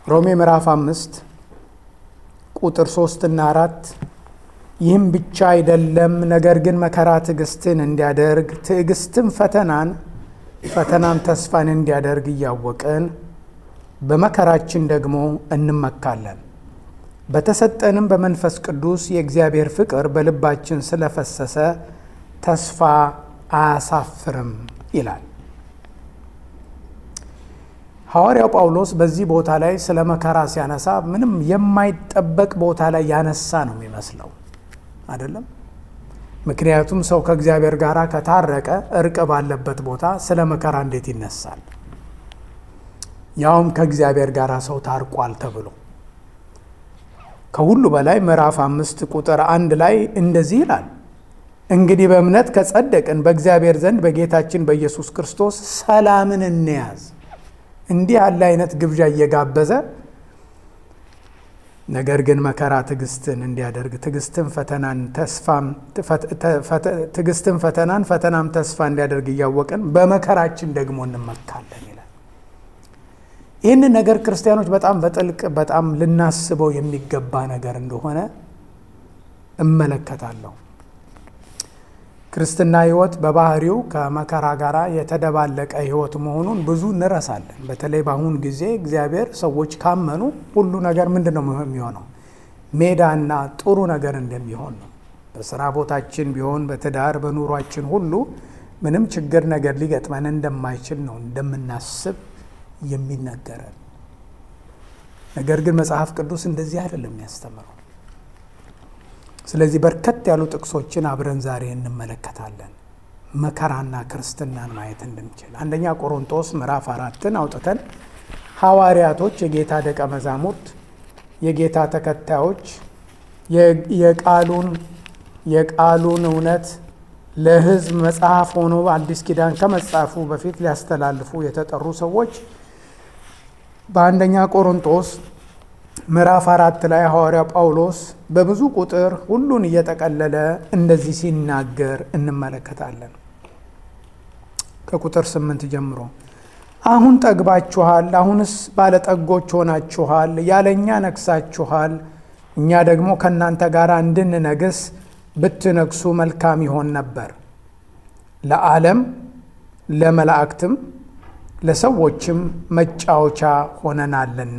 ሮሜ ምዕራፍ አምስት ቁጥር ሶስትና አራት ይህም ብቻ አይደለም፣ ነገር ግን መከራ ትዕግስትን እንዲያደርግ ትዕግስትም ፈተናን ፈተናም ተስፋን እንዲያደርግ እያወቅን በመከራችን ደግሞ እንመካለን። በተሰጠንም በመንፈስ ቅዱስ የእግዚአብሔር ፍቅር በልባችን ስለፈሰሰ ተስፋ አያሳፍርም ይላል። ሐዋርያው ጳውሎስ በዚህ ቦታ ላይ ስለ መከራ ሲያነሳ ምንም የማይጠበቅ ቦታ ላይ ያነሳ ነው የሚመስለው አይደለም። ምክንያቱም ሰው ከእግዚአብሔር ጋር ከታረቀ እርቅ ባለበት ቦታ ስለ መከራ እንዴት ይነሳል? ያውም ከእግዚአብሔር ጋር ሰው ታርቋል ተብሎ ከሁሉ በላይ ምዕራፍ አምስት ቁጥር አንድ ላይ እንደዚህ ይላል፣ እንግዲህ በእምነት ከጸደቅን በእግዚአብሔር ዘንድ በጌታችን በኢየሱስ ክርስቶስ ሰላምን እንያዝ። እንዲህ ያለ አይነት ግብዣ እየጋበዘ ነገር ግን መከራ ትዕግስትን እንዲያደርግ ትዕግስትን ፈተናን ተስፋም ትዕግስትን ፈተናን ፈተናም ተስፋ እንዲያደርግ እያወቅን በመከራችን ደግሞ እንመካለን ይላል። ይህንን ነገር ክርስቲያኖች በጣም በጥልቅ በጣም ልናስበው የሚገባ ነገር እንደሆነ እመለከታለሁ። ክርስትና ሕይወት በባህሪው ከመከራ ጋር የተደባለቀ ሕይወት መሆኑን ብዙ እንረሳለን። በተለይ በአሁን ጊዜ እግዚአብሔር ሰዎች ካመኑ ሁሉ ነገር ምንድን ነው የሚሆነው? ሜዳና ጥሩ ነገር እንደሚሆን ነው። በስራ ቦታችን ቢሆን በትዳር በኑሯችን ሁሉ ምንም ችግር ነገር ሊገጥመን እንደማይችል ነው እንደምናስብ የሚነገረን። ነገር ግን መጽሐፍ ቅዱስ እንደዚህ አይደለም የሚያስተምረው። ስለዚህ በርከት ያሉ ጥቅሶችን አብረን ዛሬ እንመለከታለን። መከራና ክርስትናን ማየት እንድንችል አንደኛ ቆሮንቶስ ምዕራፍ አራትን አውጥተን ሐዋርያቶች፣ የጌታ ደቀ መዛሙርት፣ የጌታ ተከታዮች የቃሉን የቃሉን እውነት ለሕዝብ መጽሐፍ ሆኖ አዲስ ኪዳን ከመጻፉ በፊት ሊያስተላልፉ የተጠሩ ሰዎች በአንደኛ ቆሮንቶስ ምዕራፍ አራት ላይ ሐዋርያው ጳውሎስ በብዙ ቁጥር ሁሉን እየጠቀለለ እንደዚህ ሲናገር እንመለከታለን። ከቁጥር ስምንት ጀምሮ አሁን ጠግባችኋል፣ አሁንስ ባለጠጎች ሆናችኋል፣ ያለ እኛ ነግሳችኋል። እኛ ደግሞ ከእናንተ ጋር እንድንነግስ ብትነግሱ መልካም ይሆን ነበር። ለዓለም ለመላእክትም ለሰዎችም መጫወቻ ሆነናልና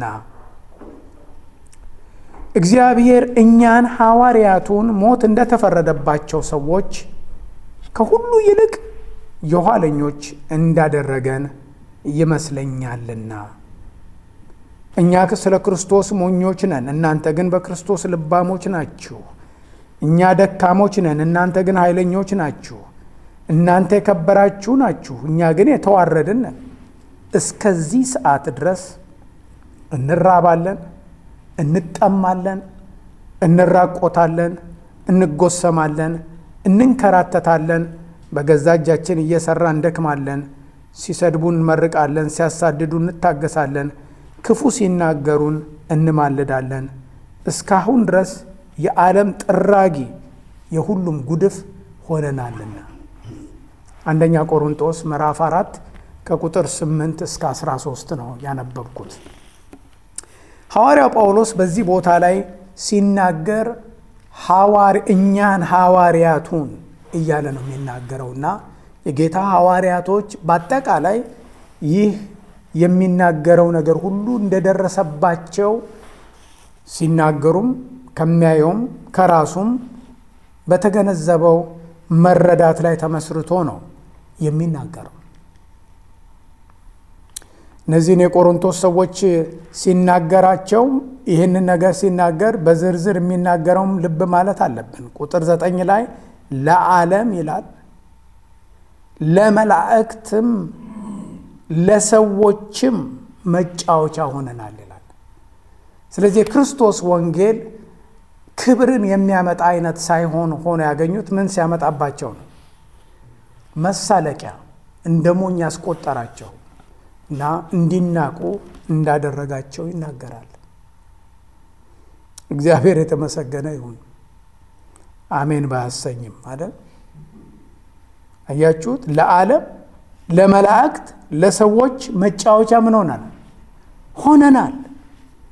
እግዚአብሔር እኛን ሐዋርያቱን ሞት እንደተፈረደባቸው ሰዎች ከሁሉ ይልቅ የኋለኞች እንዳደረገን ይመስለኛልና። እኛ ስለ ክርስቶስ ሞኞች ነን፣ እናንተ ግን በክርስቶስ ልባሞች ናችሁ። እኛ ደካሞች ነን፣ እናንተ ግን ኃይለኞች ናችሁ። እናንተ የከበራችሁ ናችሁ፣ እኛ ግን የተዋረድን ነን። እስከዚህ ሰዓት ድረስ እንራባለን እንጠማለን፣ እንራቆታለን፣ እንጎሰማለን፣ እንንከራተታለን፣ በገዛ እጃችን እየሰራ እንደክማለን። ሲሰድቡን እንመርቃለን፣ ሲያሳድዱ እንታገሳለን፣ ክፉ ሲናገሩን እንማልዳለን። እስካሁን ድረስ የዓለም ጥራጊ የሁሉም ጉድፍ ሆነናልና። አንደኛ ቆሮንጦስ ምዕራፍ አራት ከቁጥር 8 እስከ 13 ነው ያነበብኩት። ሐዋርያው ጳውሎስ በዚህ ቦታ ላይ ሲናገር እኛን ሐዋርያቱን እያለ ነው የሚናገረውና የጌታ ሐዋርያቶች በአጠቃላይ ይህ የሚናገረው ነገር ሁሉ እንደደረሰባቸው ሲናገሩም ከሚያየውም ከራሱም በተገነዘበው መረዳት ላይ ተመስርቶ ነው የሚናገረው። እነዚህን የቆሮንቶስ ሰዎች ሲናገራቸው ይህንን ነገር ሲናገር በዝርዝር የሚናገረውም ልብ ማለት አለብን። ቁጥር ዘጠኝ ላይ ለዓለም ይላል፣ ለመላእክትም ለሰዎችም መጫወቻ ሆነናል ይላል። ስለዚህ የክርስቶስ ወንጌል ክብርን የሚያመጣ አይነት ሳይሆን ሆኖ ያገኙት ምን ሲያመጣባቸው ነው? መሳለቂያ እንደ ሞኝ ያስቆጠራቸው እና እንዲናቁ እንዳደረጋቸው ይናገራል። እግዚአብሔር የተመሰገነ ይሁን። አሜን ባያሰኝም አይደል? አያችሁት? ለዓለም ለመላእክት፣ ለሰዎች መጫወቻ ምን ሆናል ሆነናል።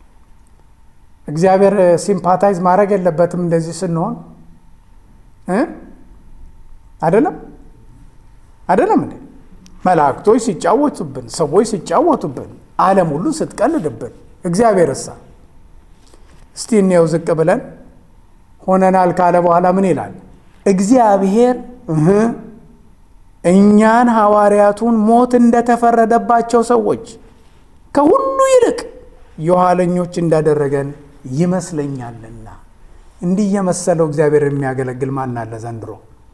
እግዚአብሔር ሲምፓታይዝ ማድረግ የለበትም እንደዚህ ስንሆን እ አይደለም አይደለም እንዴ? መላእክቶች ሲጫወቱብን፣ ሰዎች ሲጫወቱብን፣ ዓለም ሁሉ ስትቀልድብን፣ እግዚአብሔር እሳ እስቲ እንየው ዝቅ ብለን ሆነናል ካለ በኋላ ምን ይላል? እግዚአብሔር እህ እኛን ሐዋርያቱን ሞት እንደተፈረደባቸው ሰዎች ከሁሉ ይልቅ የኋለኞች እንዳደረገን ይመስለኛልና። እንዲህ የመሰለው እግዚአብሔር የሚያገለግል ማን አለ ዘንድሮ?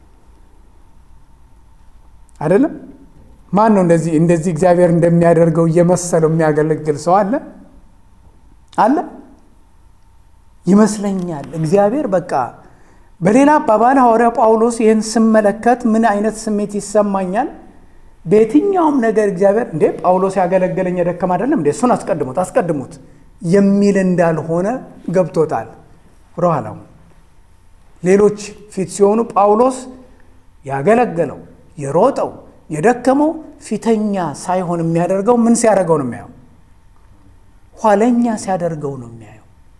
አይደለም? ማን ነው እንደዚህ እንደዚህ እግዚአብሔር እንደሚያደርገው እየመሰለው የሚያገለግል ሰው አለ አለ? ይመስለኛል እግዚአብሔር በቃ በሌላ አባባል ሐዋርያ ጳውሎስ ይህን ስመለከት ምን አይነት ስሜት ይሰማኛል? በየትኛውም ነገር እግዚአብሔር እንዴ ጳውሎስ ያገለገለኝ የደከም አይደለም እንዴ እሱን አስቀድሙት አስቀድሙት የሚል እንዳልሆነ ገብቶታል። ወደኋላው ሌሎች ፊት ሲሆኑ ጳውሎስ ያገለገለው የሮጠው የደከመው ፊተኛ ሳይሆን የሚያደርገው ምን ሲያደርገው ነው የሚያየው? ኋለኛ ሲያደርገው ነው የሚያየው።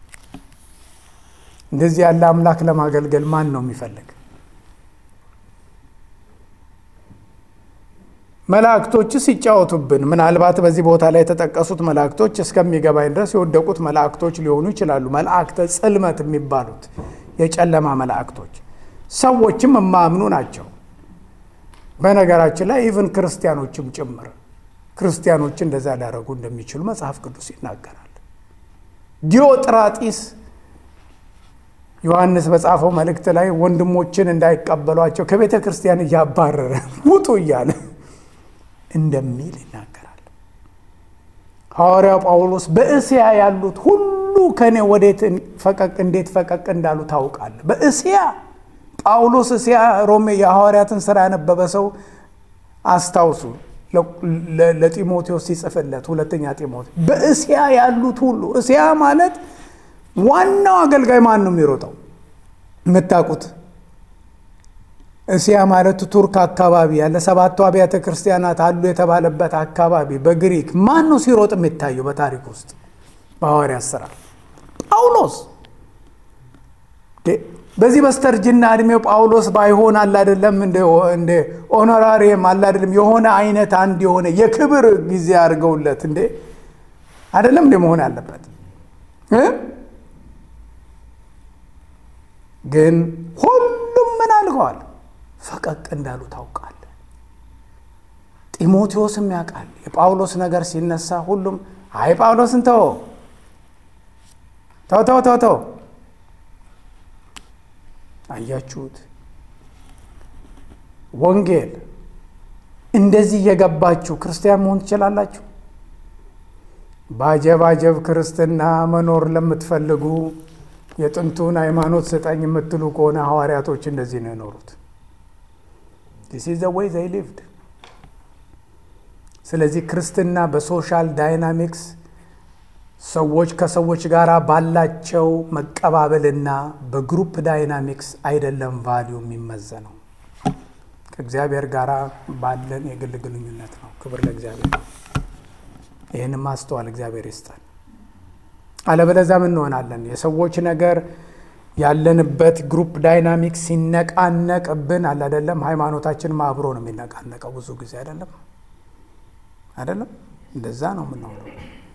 እንደዚህ ያለ አምላክ ለማገልገል ማን ነው የሚፈልግ? መላእክቶች ሲጫወቱብን፣ ምናልባት በዚህ ቦታ ላይ የተጠቀሱት መላእክቶች እስከሚገባኝ ድረስ የወደቁት መላእክቶች ሊሆኑ ይችላሉ። መላእክተ ጽልመት የሚባሉት የጨለማ መላእክቶች ሰዎችም የማያምኑ ናቸው። በነገራችን ላይ ኢቭን ክርስቲያኖችም ጭምር ክርስቲያኖች እንደዛ ሊያደርጉ እንደሚችሉ መጽሐፍ ቅዱስ ይናገራል። ዲዮጥራጢስ ዮሐንስ በጻፈው መልእክት ላይ ወንድሞችን እንዳይቀበሏቸው ከቤተ ክርስቲያን እያባረረ ውጡ እያለ እንደሚል ይናገራል። ሐዋርያው ጳውሎስ በእስያ ያሉት ሁሉ ከእኔ ወዴት ፈቀቅ እንዴት ፈቀቅ እንዳሉ ታውቃለህ። በእስያ ጳውሎስ እስያ ሮሜ የሐዋርያትን ሥራ ያነበበ ሰው አስታውሱ። ለጢሞቴዎስ ሲጽፍለት ሁለተኛ ጢሞቴዎስ በእስያ ያሉት ሁሉ እስያ ማለት ዋናው አገልጋይ ማን ነው የሚሮጠው? የምታውቁት እስያ ማለት ቱርክ አካባቢ ያለ ሰባቱ አብያተ ክርስቲያናት አሉ የተባለበት አካባቢ በግሪክ ማን ነው ሲሮጥ የሚታየው በታሪክ ውስጥ በሐዋርያት ሥራ? ጳውሎስ። በዚህ በስተርጅና እድሜው ጳውሎስ ባይሆን አለ አይደለም እንደ ኦኖራሪየም አለ አይደለም የሆነ አይነት አንድ የሆነ የክብር ጊዜ አድርገውለት እንዴ አይደለም እንደ መሆን ያለበት ግን ሁሉም ምን አድርገዋል? ፈቀቅ እንዳሉ ታውቃለህ። ጢሞቴዎስም ያውቃል። የጳውሎስ ነገር ሲነሳ ሁሉም አይ ጳውሎስን ተው ተው ተው ተው ተው። አያችሁት? ወንጌል እንደዚህ እየገባችሁ ክርስቲያን መሆን ትችላላችሁ። በአጀብ አጀብ ክርስትና መኖር ለምትፈልጉ የጥንቱን ሃይማኖት ስጠኝ የምትሉ ከሆነ ሐዋርያቶች እንደዚህ ነው የኖሩት። ዲስ ኢዝ ዘ ዌይ ዘይ ሊቭድ። ስለዚህ ክርስትና በሶሻል ዳይናሚክስ ሰዎች ከሰዎች ጋር ባላቸው መቀባበልና በግሩፕ ዳይናሚክስ አይደለም ቫሊዩ የሚመዘነው ከእግዚአብሔር ጋር ባለን የግል ግንኙነት ነው። ክብር ለእግዚአብሔር። ይህን ማስተዋል እግዚአብሔር ይስጠን። አለበለዚያ ምን እንሆናለን? የሰዎች ነገር ያለንበት ግሩፕ ዳይናሚክስ ሲነቃነቅብን አለ አይደለም። ሃይማኖታችን አብሮ ነው የሚነቃነቀው ብዙ ጊዜ አይደለም አይደለም። እንደዛ ነው የምንሆነው።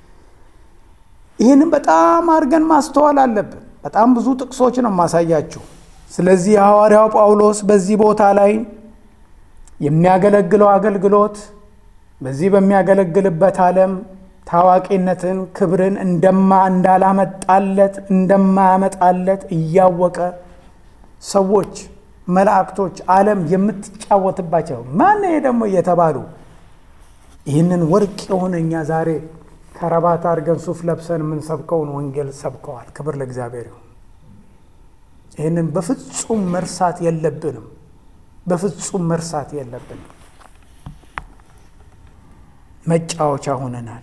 ይህንም በጣም አድርገን ማስተዋል አለብን። በጣም ብዙ ጥቅሶች ነው የማሳያችሁ። ስለዚህ የሐዋርያው ጳውሎስ በዚህ ቦታ ላይ የሚያገለግለው አገልግሎት በዚህ በሚያገለግልበት ዓለም ታዋቂነትን፣ ክብርን እንደማ እንዳላመጣለት እንደማያመጣለት እያወቀ ሰዎች፣ መላእክቶች፣ ዓለም የምትጫወትባቸው ማን ይሄ ደግሞ እየተባሉ ይህንን ወርቅ የሆነ እኛ ዛሬ ከረባት አድርገን ሱፍ ለብሰን የምንሰብከውን ወንጌል ሰብከዋል። ክብር ለእግዚአብሔር ይሁን። ይህንን በፍጹም መርሳት የለብንም። በፍጹም መርሳት የለብንም። መጫወቻ ሆነናል።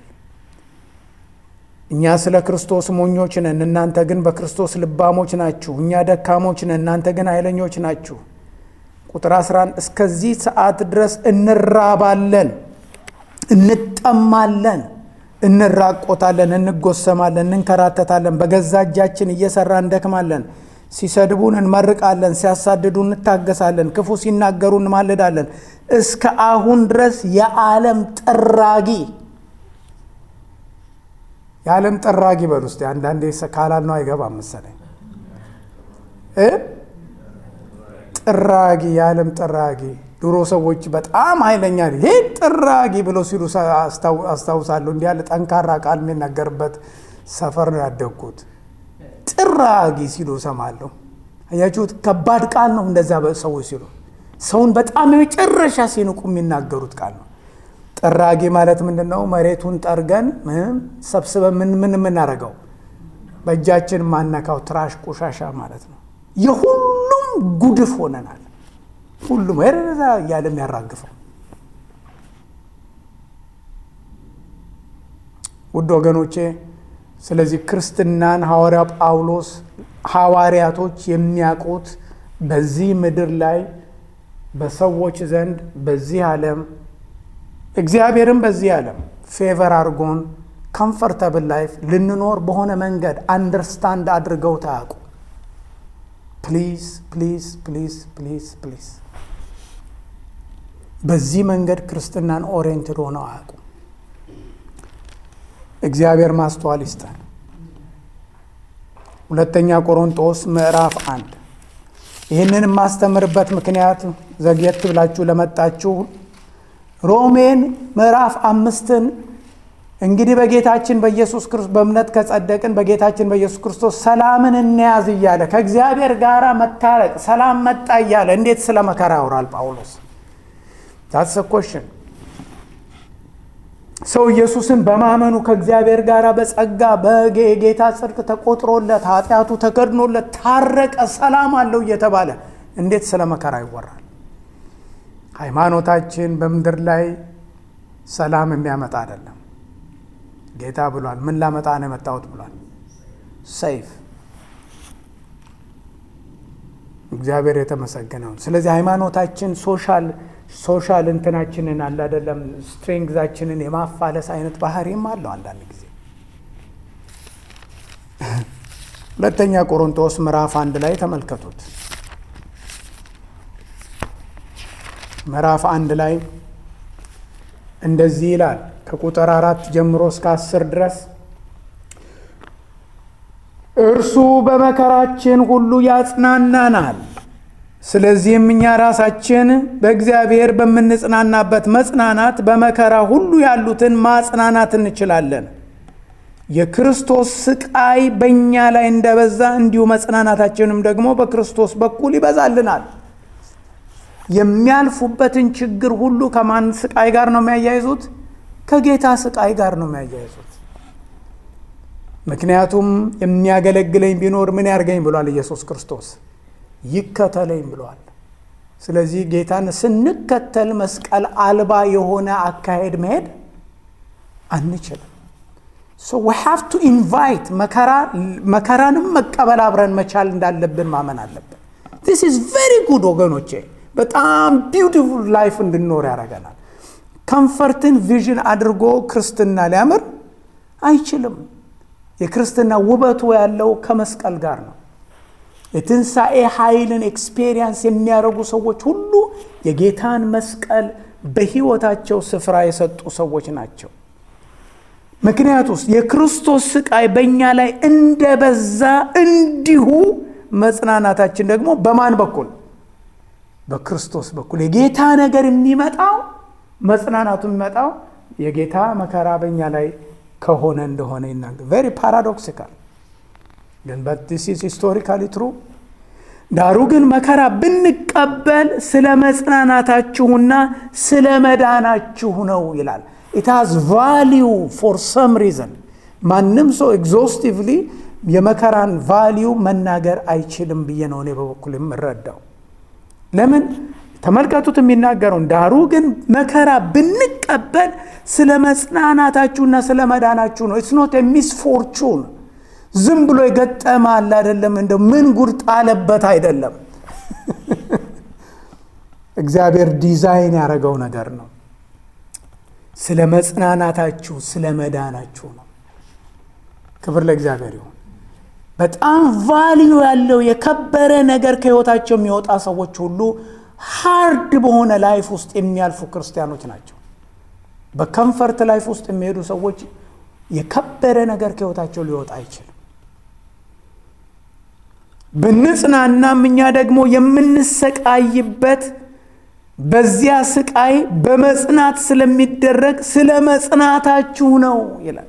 እኛ ስለ ክርስቶስ ሞኞች ነን፣ እናንተ ግን በክርስቶስ ልባሞች ናችሁ። እኛ ደካሞች ነን፣ እናንተ ግን ኃይለኞች ናችሁ። ቁጥር 11 እስከዚህ ሰዓት ድረስ እንራባለን፣ እንጠማለን፣ እንራቆታለን፣ እንጎሰማለን፣ እንንከራተታለን፣ በገዛ እጃችን እየሰራ እንደክማለን። ሲሰድቡን እንመርቃለን፣ ሲያሳድዱ እንታገሳለን፣ ክፉ ሲናገሩ እንማልዳለን። እስከ አሁን ድረስ የዓለም ጥራጊ የዓለም ጠራጊ በል ውስጥ አንዳንዴ ካላል ነው አይገባም መሰለኝ እ ጥራጊ የዓለም ጥራጊ ድሮ ሰዎች በጣም ኃይለኛ ይሄ ጥራጊ ብለው ሲሉ አስታውሳለሁ። እንዲህ ያለ ጠንካራ ቃል የሚነገርበት ሰፈር ነው ያደግኩት። ጥራጊ ሲሉ እሰማለሁ። አያችሁት? ከባድ ቃል ነው እንደዛ ሰዎች ሲሉ ሰውን በጣም የመጨረሻ ሲንቁ የሚናገሩት ቃል ነው። ጥራጊ ማለት ምንድን ነው? መሬቱን ጠርገን ሰብስበን ምን ምን የምናደርገው በእጃችን ማነካው ትራሽ ቆሻሻ ማለት ነው። የሁሉም ጉድፍ ሆነናል። ሁሉም ዛ እያለ የሚያራግፈው ውድ ወገኖቼ፣ ስለዚህ ክርስትናን ሐዋርያ ጳውሎስ ሐዋርያቶች የሚያውቁት በዚህ ምድር ላይ በሰዎች ዘንድ በዚህ ዓለም እግዚአብሔርም በዚህ ዓለም ፌቨር አድርጎን ኮምፈርተብል ላይፍ ልንኖር በሆነ መንገድ አንደርስታንድ አድርገው ታያውቁ። ፕሊዝ ፕሊዝ ፕሊዝ ፕሊዝ ፕሊዝ በዚህ መንገድ ክርስትናን ኦሪየንትድ ሆነው አያውቁ። እግዚአብሔር ማስተዋል ይስጠን። ሁለተኛ ቆሮንጦስ ምዕራፍ አንድ ይህንን የማስተምርበት ምክንያት ዘግየት ብላችሁ ለመጣችሁ ሮሜን ምዕራፍ አምስትን እንግዲህ በጌታችን በኢየሱስ ክርስቶስ በእምነት ከጸደቅን በጌታችን በኢየሱስ ክርስቶስ ሰላምን እንያዝ እያለ ከእግዚአብሔር ጋር መታረቅ ሰላም መጣ እያለ እንዴት ስለ መከራ ያወራል ጳውሎስ? ታትስ ኮሽን ሰው ኢየሱስን በማመኑ ከእግዚአብሔር ጋር በጸጋ በጌታ ጽድቅ ተቆጥሮለት ኃጢአቱ ተከድኖለት ታረቀ፣ ሰላም አለው እየተባለ እንዴት ስለ መከራ ይወራል? ሃይማኖታችን በምድር ላይ ሰላም የሚያመጣ አይደለም። ጌታ ብሏል። ምን ላመጣ ነው የመጣሁት ብሏል። ሰይፍ። እግዚአብሔር የተመሰገነውን። ስለዚህ ሃይማኖታችን ሶሻል ሶሻል እንትናችንን አለ አይደለም ስትሬንግዛችንን የማፋለስ አይነት ባህሪም አለው አንዳንድ ጊዜ። ሁለተኛ ቆሮንቶስ ምዕራፍ አንድ ላይ ተመልከቱት። ምዕራፍ አንድ ላይ እንደዚህ ይላል ከቁጥር አራት ጀምሮ እስከ አስር ድረስ እርሱ በመከራችን ሁሉ ያጽናናናል። ስለዚህም እኛ ራሳችን በእግዚአብሔር በምንጽናናበት መጽናናት በመከራ ሁሉ ያሉትን ማጽናናት እንችላለን። የክርስቶስ ስቃይ በእኛ ላይ እንደበዛ እንዲሁ መጽናናታችንም ደግሞ በክርስቶስ በኩል ይበዛልናል። የሚያልፉበትን ችግር ሁሉ ከማን ስቃይ ጋር ነው የሚያያይዙት? ከጌታ ስቃይ ጋር ነው የሚያያይዙት። ምክንያቱም የሚያገለግለኝ ቢኖር ምን ያርገኝ ብሏል ኢየሱስ ክርስቶስ ይከተለኝ ብሏል። ስለዚህ ጌታን ስንከተል መስቀል አልባ የሆነ አካሄድ መሄድ አንችልም። ሶ ዊ ሃቭ ቱ ኢንቫይት መከራንም መቀበል አብረን መቻል እንዳለብን ማመን አለብን። ዚስ ኢዝ ቬሪ ጉድ ወገኖቼ፣ በጣም ቢውቲፉል ላይፍ እንድንኖር ያደርገናል። ከምፈርትን ቪዥን አድርጎ ክርስትና ሊያምር አይችልም። የክርስትና ውበቱ ያለው ከመስቀል ጋር ነው። የትንሣኤ ኃይልን ኤክስፔሪየንስ የሚያደርጉ ሰዎች ሁሉ የጌታን መስቀል በሕይወታቸው ስፍራ የሰጡ ሰዎች ናቸው። ምክንያቱስ የክርስቶስ ስቃይ በእኛ ላይ እንደበዛ እንዲሁ መጽናናታችን ደግሞ በማን በኩል? በክርስቶስ በኩል። የጌታ ነገር የሚመጣው መጽናናቱ የሚመጣው የጌታ መከራ በእኛ ላይ ከሆነ እንደሆነ ይናገር። ቬሪ ፓራዶክሲካል ግን ዲስ ኢዝ ሂስቶሪካሊ ትሩ። ዳሩ ግን መከራ ብንቀበል ስለ መጽናናታችሁና ስለ መዳናችሁ ነው ይላል። ኢት ሃዝ ቫሊዩ ፎር ሰም ሪዘን። ማንም ሰው ኤግዞስቲቭሊ የመከራን ቫሊዩ መናገር አይችልም ብዬ ነው እኔ በበኩል የምረዳው። ለምን ተመልከቱት የሚናገረውን ዳሩ ግን መከራ ብንቀበል ስለ መጽናናታችሁና ስለ መዳናችሁ ነው። ኢትስ ኖት ሚስፎርቹን ዝም ብሎ የገጠመ አለ አይደለም። እንደው ምን ጉድ ጣለበት አይደለም። እግዚአብሔር ዲዛይን ያደረገው ነገር ነው። ስለ መጽናናታችሁ፣ ስለ መዳናችሁ ነው። ክብር ለእግዚአብሔር ይሁን። በጣም ቫልዩ ያለው የከበረ ነገር ከህይወታቸው የሚወጣ ሰዎች ሁሉ ሃርድ በሆነ ላይፍ ውስጥ የሚያልፉ ክርስቲያኖች ናቸው። በከምፈርት ላይፍ ውስጥ የሚሄዱ ሰዎች የከበረ ነገር ከህይወታቸው ሊወጣ አይችልም። ብንጽናናም እኛ ደግሞ የምንሰቃይበት በዚያ ስቃይ በመጽናት ስለሚደረግ ስለ መጽናታችሁ ነው ይላል።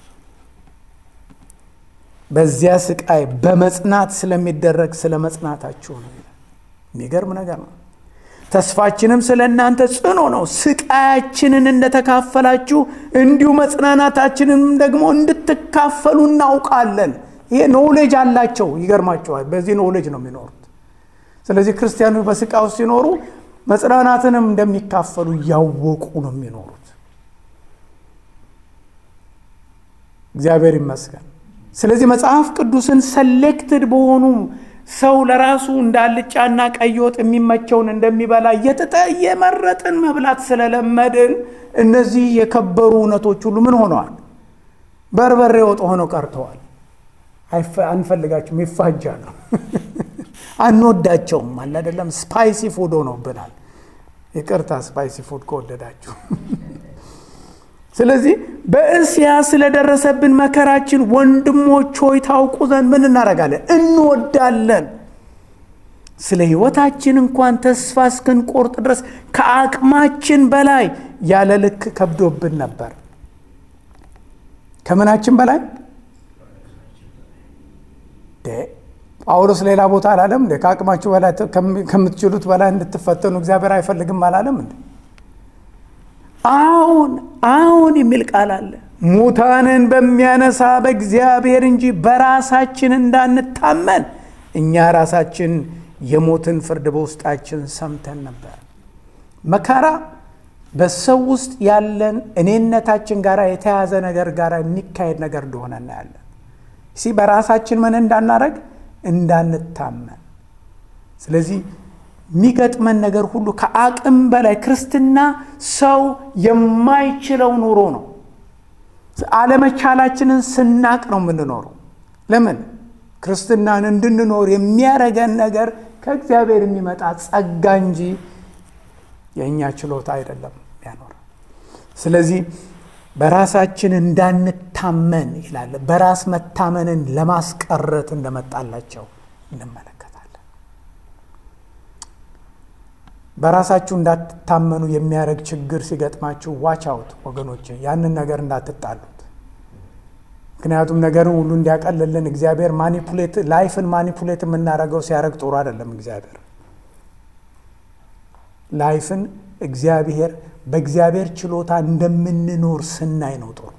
በዚያ ስቃይ በመጽናት ስለሚደረግ ስለ መጽናታችሁ ነው ይላል። የሚገርም ነገር ነው። ተስፋችንም ስለ እናንተ ጽኑ ነው። ስቃያችንን እንደተካፈላችሁ እንዲሁ መጽናናታችንንም ደግሞ እንድትካፈሉ እናውቃለን። ይሄ ኖውሌጅ አላቸው። ይገርማቸዋል። በዚህ ኖውሌጅ ነው የሚኖሩት። ስለዚህ ክርስቲያኖች በስቃይ ውስጥ ሲኖሩ መጽናናትንም እንደሚካፈሉ እያወቁ ነው የሚኖሩት። እግዚአብሔር ይመስገን። ስለዚህ መጽሐፍ ቅዱስን ሰሌክትድ በሆኑ ሰው ለራሱ እንደ አልጫና ቀይ ወጥ የሚመቸውን እንደሚበላ እየመረጥን መብላት ስለለመድን እነዚህ የከበሩ እውነቶች ሁሉ ምን ሆነዋል? በርበሬ ወጥ ሆነው ቀርተዋል። አንፈልጋቸውም፣ ይፋጃሉ፣ አንወዳቸውም። አለ አይደለም፣ ስፓይሲ ፉድ ሆኖብናል። ይቅርታ ስፓይሲ ፉድ ከወደዳችሁ። ስለዚህ በእስያ ስለደረሰብን መከራችን ወንድሞች ሆይ ታውቁ ዘንድ ምን እናደርጋለን? እንወዳለን። ስለ ሕይወታችን እንኳን ተስፋ እስክንቆርጥ ድረስ ከአቅማችን በላይ ያለ ልክ ከብዶብን ነበር። ከምናችን በላይ ጳውሎስ ሌላ ቦታ አላለም እንዴ? ከአቅማችሁ በላይ ከምትችሉት በላይ እንድትፈተኑ እግዚአብሔር አይፈልግም አላለም እንዴ? አሁን አሁን የሚል ቃል አለ። ሙታንን በሚያነሳ በእግዚአብሔር እንጂ በራሳችን እንዳንታመን እኛ ራሳችን የሞትን ፍርድ በውስጣችን ሰምተን ነበር። መከራ በሰው ውስጥ ያለን እኔነታችን ጋር የተያዘ ነገር ጋር የሚካሄድ ነገር እንደሆነ እናያለን። ሲ በራሳችን ምን እንዳናረግ እንዳንታመን። ስለዚህ የሚገጥመን ነገር ሁሉ ከአቅም በላይ ክርስትና ሰው የማይችለው ኑሮ ነው። አለመቻላችንን ስናቅ ነው የምንኖረው። ለምን ክርስትናን እንድንኖር የሚያረገን ነገር ከእግዚአብሔር የሚመጣ ጸጋ እንጂ የእኛ ችሎታ አይደለም ያኖረ። ስለዚህ በራሳችን እንዳንታመን ይላል። በራስ መታመንን ለማስቀረት እንደመጣላቸው እንመለከታለን። በራሳችሁ እንዳትታመኑ የሚያደርግ ችግር ሲገጥማችሁ ዋች አውት ወገኖች፣ ያንን ነገር እንዳትጣሉት። ምክንያቱም ነገርን ሁሉ እንዲያቀልልን እግዚአብሔር ማኒፑሌት ላይፍን ማኒፑሌት የምናደርገው ሲያደርግ ጥሩ አይደለም። እግዚአብሔር ላይፍን እግዚአብሔር በእግዚአብሔር ችሎታ እንደምንኖር ስናይ ነው ጥሩ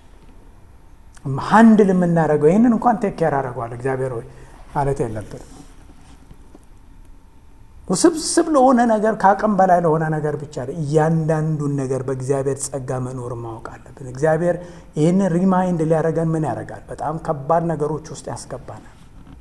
ሀንድል የምናደርገው። ይህንን እንኳን ቴክ ኬር አደርገዋል እግዚአብሔር ሆይ ማለት የለብንም። ውስብስብ ለሆነ ነገር ከአቅም በላይ ለሆነ ነገር ብቻ እያንዳንዱን ነገር በእግዚአብሔር ጸጋ መኖር ማወቅ አለብን። እግዚአብሔር ይህንን ሪማይንድ ሊያደርገን ምን ያደርጋል? በጣም ከባድ ነገሮች ውስጥ ያስገባናል።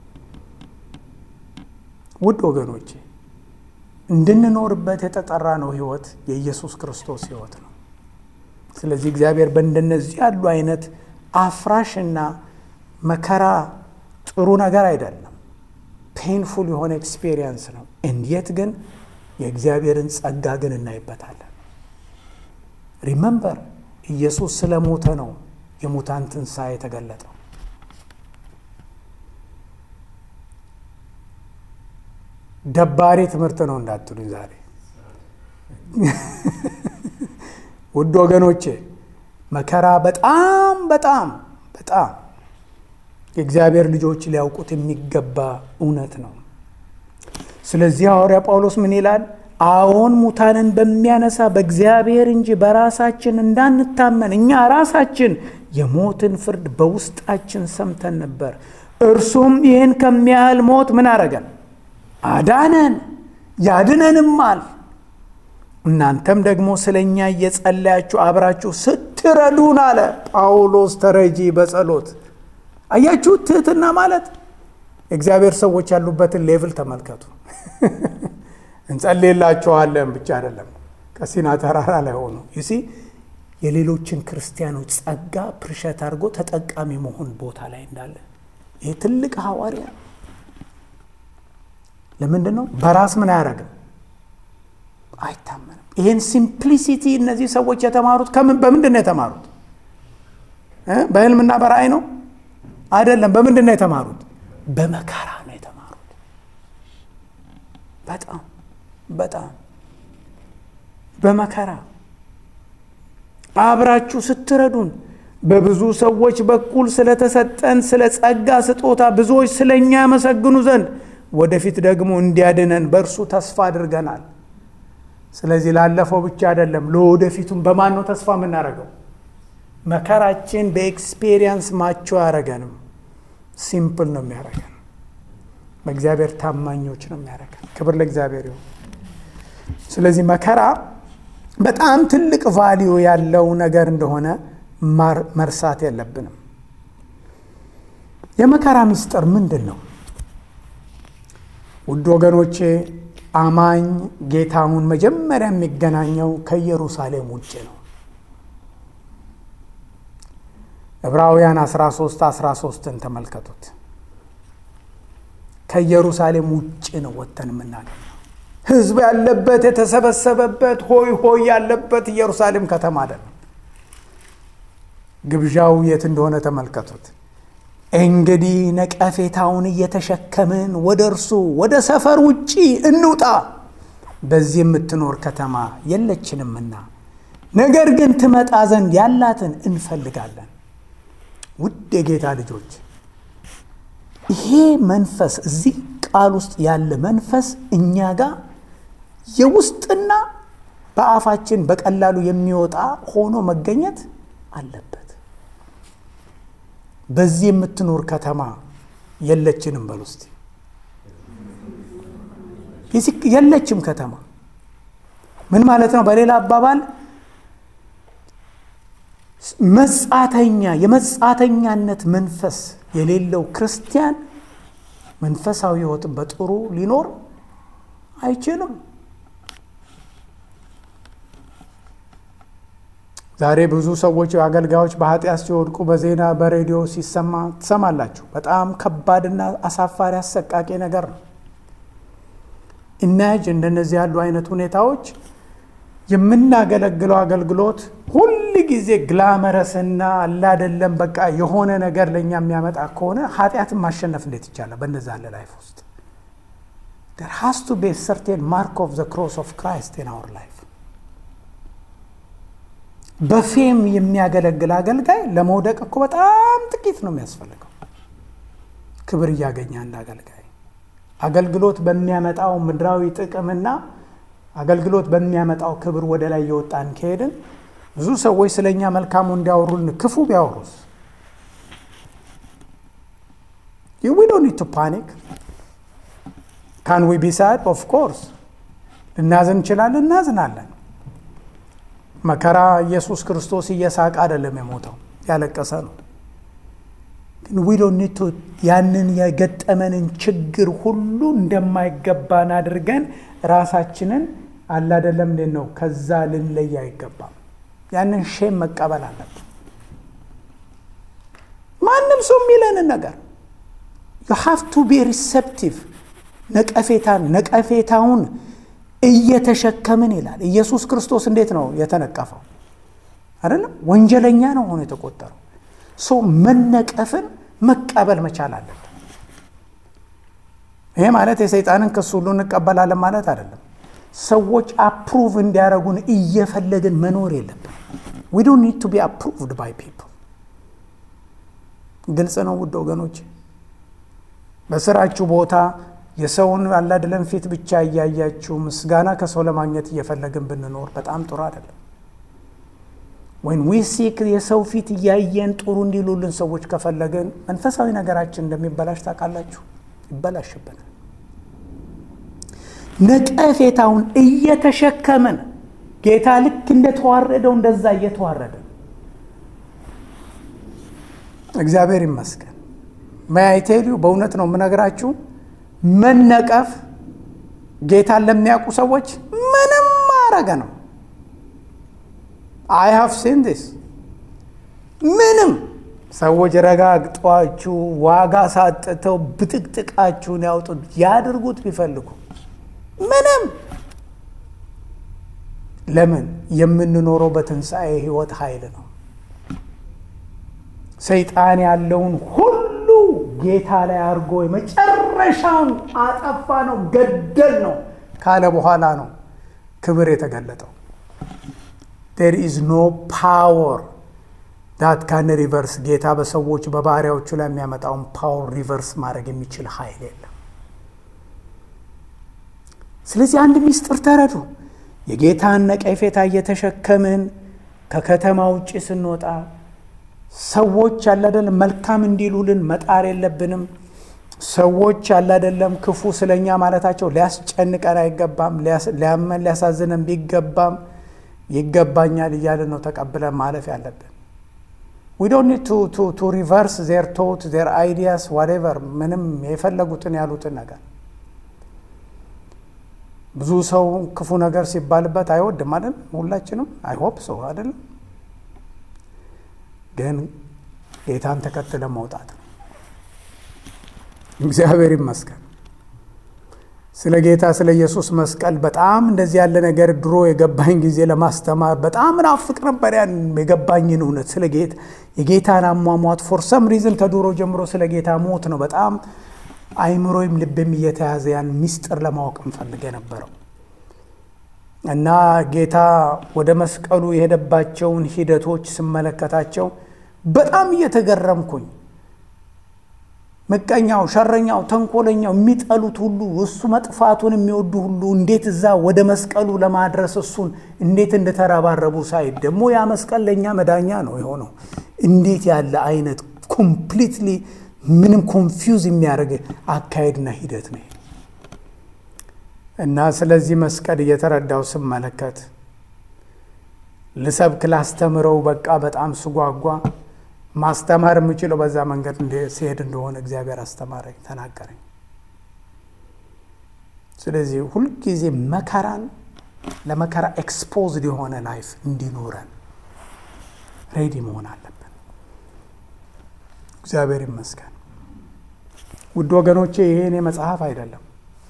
ውድ ወገኖቼ እንድንኖርበት የተጠራ ነው ህይወት የኢየሱስ ክርስቶስ ህይወት ነው። ስለዚህ እግዚአብሔር በእንደነዚህ ያሉ አይነት አፍራሽና መከራ ጥሩ ነገር አይደለም። ፔንፉል የሆነ ኤክስፔሪየንስ ነው። እንዴት ግን የእግዚአብሔርን ጸጋ ግን እናይበታለን። ሪመምበር ኢየሱስ ስለ ሞተ ነው የሙታን ትንሣኤ የተገለጠው። ደባሪ ትምህርት ነው እንዳትሉኝ ዛሬ ውድ ወገኖቼ መከራ በጣም በጣም በጣም የእግዚአብሔር ልጆች ሊያውቁት የሚገባ እውነት ነው። ስለዚህ ሐዋርያ ጳውሎስ ምን ይላል? አዎን ሙታንን በሚያነሳ በእግዚአብሔር እንጂ በራሳችን እንዳንታመን እኛ ራሳችን የሞትን ፍርድ በውስጣችን ሰምተን ነበር። እርሱም ይህን ከሚያህል ሞት ምን አረገን? አዳነን፣ ያድነንማል። እናንተም ደግሞ ስለ እኛ እየጸለያችሁ አብራችሁ ስትረዱን አለ ጳውሎስ ተረጂ በጸሎት አያችሁ። ትህትና ማለት እግዚአብሔር ሰዎች ያሉበትን ሌቭል ተመልከቱ። እንጸልይላችኋለን ብቻ አይደለም፣ ከሲና ተራራ ላይ ሆኑ ይሲ የሌሎችን ክርስቲያኖች ጸጋ ፕርሸት አድርጎ ተጠቃሚ መሆን ቦታ ላይ እንዳለ ይህ ትልቅ ሐዋርያ ለምንድን ነው በራስ ምን አያደርግም አይታመንም ይህን ሲምፕሊሲቲ እነዚህ ሰዎች የተማሩት ከምን በምንድን ነው የተማሩት በህልምና በራእይ ነው አይደለም በምንድን ነው የተማሩት በመከራ ነው የተማሩት በጣም በጣም በመከራ አብራችሁ ስትረዱን በብዙ ሰዎች በኩል ስለተሰጠን ስለ ጸጋ ስጦታ ብዙዎች ስለ እኛ ያመሰግኑ ዘንድ ወደፊት ደግሞ እንዲያድነን በእርሱ ተስፋ አድርገናል ስለዚህ ላለፈው ብቻ አይደለም ለወደፊቱም በማን ነው ተስፋ የምናደርገው መከራችን በኤክስፔሪየንስ ማቸው አያረገንም ሲምፕል ነው የሚያደርገን በእግዚአብሔር ታማኞች ነው የሚያደርገን ክብር ለእግዚአብሔር ይሁን ስለዚህ መከራ በጣም ትልቅ ቫሊዩ ያለው ነገር እንደሆነ መርሳት የለብንም የመከራ ምስጢር ምንድን ነው ውድ ወገኖቼ አማኝ ጌታውን መጀመሪያ የሚገናኘው ከኢየሩሳሌም ውጭ ነው ዕብራውያን 13 13ን ተመልከቱት ከኢየሩሳሌም ውጭ ነው ወጥተን የምናገኘው ህዝብ ያለበት የተሰበሰበበት ሆይ ሆይ ያለበት ኢየሩሳሌም ከተማ አይደለም ግብዣው የት እንደሆነ ተመልከቱት እንግዲህ ነቀፌታውን እየተሸከምን ወደ እርሱ ወደ ሰፈር ውጪ እንውጣ በዚህ የምትኖር ከተማ የለችንምና ነገር ግን ትመጣ ዘንድ ያላትን እንፈልጋለን ውድ የጌታ ልጆች ይሄ መንፈስ እዚህ ቃል ውስጥ ያለ መንፈስ እኛ ጋር የውስጥና በአፋችን በቀላሉ የሚወጣ ሆኖ መገኘት አለበት በዚህ የምትኖር ከተማ የለችንም በል ውስጥ የለችም ከተማ ምን ማለት ነው በሌላ አባባል መጻተኛ የመጻተኛነት መንፈስ የሌለው ክርስቲያን መንፈሳዊ ህይወትን በጥሩ ሊኖር አይችልም ዛሬ ብዙ ሰዎች አገልጋዮች በኃጢአት ሲወድቁ በዜና በሬዲዮ ሲሰማ ትሰማላችሁ በጣም ከባድና አሳፋሪ አሰቃቂ ነገር ነው እናጅ እንደነዚህ ያሉ አይነት ሁኔታዎች የምናገለግለው አገልግሎት ሁል ጊዜ ግላመረስና አላደለም በቃ የሆነ ነገር ለእኛ የሚያመጣ ከሆነ ኃጢአትን ማሸነፍ እንዴት ይቻላል በነዛ ያለ ላይፍ ውስጥ there has to be a certain mark of the cross of Christ in our life በፌም የሚያገለግል አገልጋይ ለመውደቅ እኮ በጣም ጥቂት ነው የሚያስፈልገው ክብር እያገኘ አንድ አገልጋይ አገልግሎት በሚያመጣው ምድራዊ ጥቅምና አገልግሎት በሚያመጣው ክብር ወደ ላይ እየወጣን ከሄድን ብዙ ሰዎች ስለ እኛ መልካሙ እንዲያወሩልን ክፉ ቢያወሩስ ዊ ዶንት ኒድ ቱ ፓኒክ ካን ዊ ቢ ሳድ ኦፍ ኮርስ ልናዝን እንችላለን እናዝናለን መከራ ኢየሱስ ክርስቶስ እየሳቅ አይደለም የሞተው ያለቀሰ ነው ግን ዊ ዶንት ኒድ ቱ ያንን የገጠመንን ችግር ሁሉ እንደማይገባን አድርገን ራሳችንን አላደለም እንዴት ነው ከዛ ልንለይ አይገባም ያንን ሼም መቀበል አለብን ማንም ሰው የሚለንን ነገር ዩ ሃቭ ቱ ቢ ሪሴፕቲቭ ነቀፌታን ነቀፌታውን እየተሸከምን ይላል ኢየሱስ ክርስቶስ እንዴት ነው የተነቀፈው አይደለም ወንጀለኛ ነው ሆኖ የተቆጠረው ሰው መነቀፍን መቀበል መቻል አለብን ይሄ ማለት የሰይጣንን ክስ ሁሉ እንቀበላለን ማለት አይደለም ሰዎች አፕሩቭ እንዲያደረጉን እየፈለግን መኖር የለብን ዊ ዶንት ኒድ ቱ ቢ አፕሩቭድ ባይ ፒፕል ግልጽ ነው ውድ ወገኖች በስራችሁ ቦታ የሰውን አላድለን ፊት ብቻ እያያችሁ ምስጋና ከሰው ለማግኘት እየፈለግን ብንኖር በጣም ጥሩ አይደለም ወይም ዊ ሲክ የሰው ፊት እያየን ጥሩ እንዲሉልን ሰዎች ከፈለግን መንፈሳዊ ነገራችን እንደሚበላሽ ታውቃላችሁ ይበላሽብናል ነቀፌታውን እየተሸከምን ጌታ ልክ እንደተዋረደው እንደዛ እየተዋረደ እግዚአብሔር ይመስገን መያይቴሊዩ በእውነት ነው የምነግራችሁ መነቀፍ ጌታን ለሚያውቁ ሰዎች ምንም አረገ ነው አይ ሃቭ ሲን ዲስ ምንም ሰዎች ረጋግጧችሁ ዋጋ ሳጥተው ብጥቅጥቃችሁን ያውጡት ያድርጉት ቢፈልጉ ምንም ለምን የምንኖረው በትንሣኤ ህይወት ኃይል ነው ሰይጣን ያለውን ሁሉ ጌታ ላይ አድርጎ የመጨረሻውን አጠፋ ነው ገደል ነው ካለ በኋላ ነው ክብር የተገለጠው ዴር ኢዝ ኖ ፓወር ዳት ካን ሪቨርስ ጌታ በሰዎች በባህሪያዎቹ ላይ የሚያመጣውን ፓወር ሪቨርስ ማድረግ የሚችል ኃይል የለም ስለዚህ አንድ ሚስጥር ተረዱ የጌታን ነቀፌታ እየተሸከምን ከከተማ ውጭ ስንወጣ ሰዎች ያላደለም መልካም እንዲሉልን መጣር የለብንም ሰዎች ያላደለም ክፉ ስለኛ ማለታቸው ሊያስጨንቀን አይገባም ሊያመን ሊያሳዝነን ቢገባም ይገባኛል እያልን ነው ተቀብለን ማለፍ ያለብን ዊ ዶንት ኒድ ቱ ሪቨርስ ዜር ቶት ዜር አይዲያስ ዋቴቨር ምንም የፈለጉትን ያሉትን ነገር ብዙ ሰው ክፉ ነገር ሲባልበት አይወድም አይደል ሁላችንም አይሆፕ ሰው አይደለም ግን ጌታን ተከትለ መውጣት ነው እግዚአብሔር ይመስገን ስለ ጌታ ስለ ኢየሱስ መስቀል በጣም እንደዚህ ያለ ነገር ድሮ የገባኝ ጊዜ ለማስተማር በጣም ናፍቅ ነበር ያን የገባኝን እውነት ስለ ጌታ የጌታን አሟሟት ፎር ሰም ሪዝን ከድሮ ጀምሮ ስለ ጌታ ሞት ነው በጣም አይምሮይም ልብም እየተያዘ ያን ሚስጥር ለማወቅ እንፈልግ የነበረው እና ጌታ ወደ መስቀሉ የሄደባቸውን ሂደቶች ስመለከታቸው በጣም እየተገረምኩኝ ምቀኛው፣ ሸረኛው፣ ተንኮለኛው የሚጠሉት ሁሉ እሱ መጥፋቱን የሚወዱ ሁሉ እንዴት እዛ ወደ መስቀሉ ለማድረስ እሱን እንዴት እንደተረባረቡ ሳይ ደግሞ ያ መስቀል ለእኛ መዳኛ ነው የሆነው። እንዴት ያለ አይነት ኮምፕሊትሊ ምንም ኮንፊውዝ የሚያደርግ አካሄድና ሂደት ነው እና ስለዚህ መስቀል እየተረዳው ስመለከት ልሰብክ ላስተምረው በቃ በጣም ስጓጓ ማስተማር የምችለው በዛ መንገድ ሲሄድ እንደሆነ እግዚአብሔር አስተማረኝ፣ ተናገረኝ። ስለዚህ ሁልጊዜ መከራን ለመከራ ኤክስፖዝድ የሆነ ላይፍ እንዲኖረን ሬዲ መሆን አለብን። እግዚአብሔር ይመስገን። ውድ ወገኖቼ ይሄ መጽሐፍ አይደለም።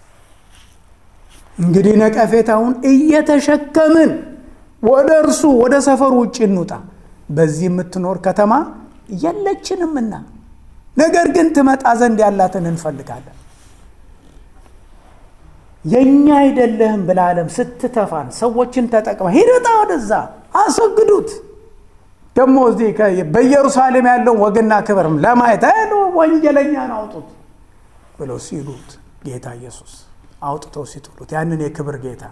እንግዲህ ነቀፌታውን እየተሸከምን ወደ እርሱ ወደ ሰፈሩ ውጭ እንውጣ። በዚህ የምትኖር ከተማ የለችንምና፣ ነገር ግን ትመጣ ዘንድ ያላትን እንፈልጋለን። የእኛ አይደለህም ብላ ዓለም ስትተፋን ሰዎችን ተጠቅመ ሂድጣ ወደዛ አስወግዱት። ደግሞ እዚህ በኢየሩሳሌም ያለውን ወግና ክብርም ለማየት ሄዶ ወንጀለኛን አውጡት ብለው ሲሉት ጌታ ኢየሱስ አውጥተው ሲጥሉት ያንን የክብር ጌታ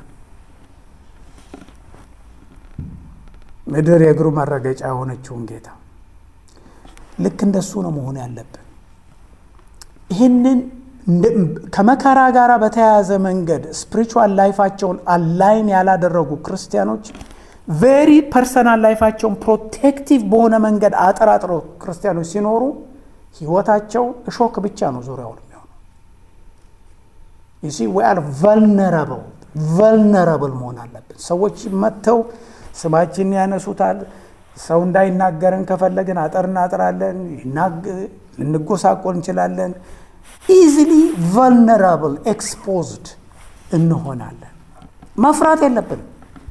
ምድር የእግሩ መረገጫ የሆነችውን ጌታ ልክ እንደሱ ነው መሆን ያለብን። ይህንን ከመከራ ጋር በተያያዘ መንገድ ስፒሪቹዋል ላይፋቸውን አላይን ያላደረጉ ክርስቲያኖች ቬሪ ፐርሰናል ላይፋቸውን ፕሮቴክቲቭ በሆነ መንገድ አጠራጥሮ ክርስቲያኖች ሲኖሩ ህይወታቸው እሾክ ብቻ ነው ዙሪያውን የሚሆነው። ዩ ዊ አር ቨልነረብል ቨልነረብል መሆን አለብን። ሰዎች መጥተው ስማችንን ያነሱታል። ሰው እንዳይናገረን ከፈለግን አጠር እናጥራለን፣ ልንጎሳቆል እንችላለን። ኢዚሊ ቨልነራብል ኤክስፖዝድ እንሆናለን። መፍራት የለብንም።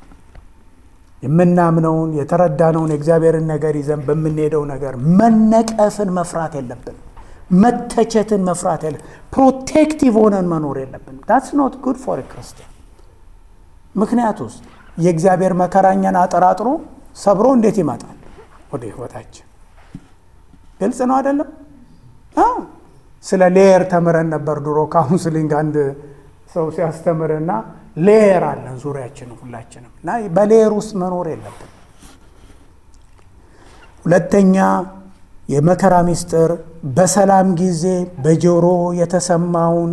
የምናምነውን የተረዳነውን የእግዚአብሔርን ነገር ይዘን በምንሄደው ነገር መነቀፍን መፍራት የለብንም። መተቸትን መፍራት የለ ፕሮቴክቲቭ ሆነን መኖር የለብንም። ዳትስ ኖት ጉድ ፎር ክርስቲያን። ምክንያቱስ የእግዚአብሔር መከራኛን አጠራጥሮ ሰብሮ እንዴት ይመጣል ወደ ህይወታችን? ግልጽ ነው አይደለም? ስለ ሌየር ተምረን ነበር ድሮ ካውንስሊንግ። አንድ ሰው ሲያስተምርና ሌየር አለን ዙሪያችን ሁላችንም እና በሌየር ውስጥ መኖር የለብን። ሁለተኛ የመከራ ሚስጥር በሰላም ጊዜ በጆሮ የተሰማውን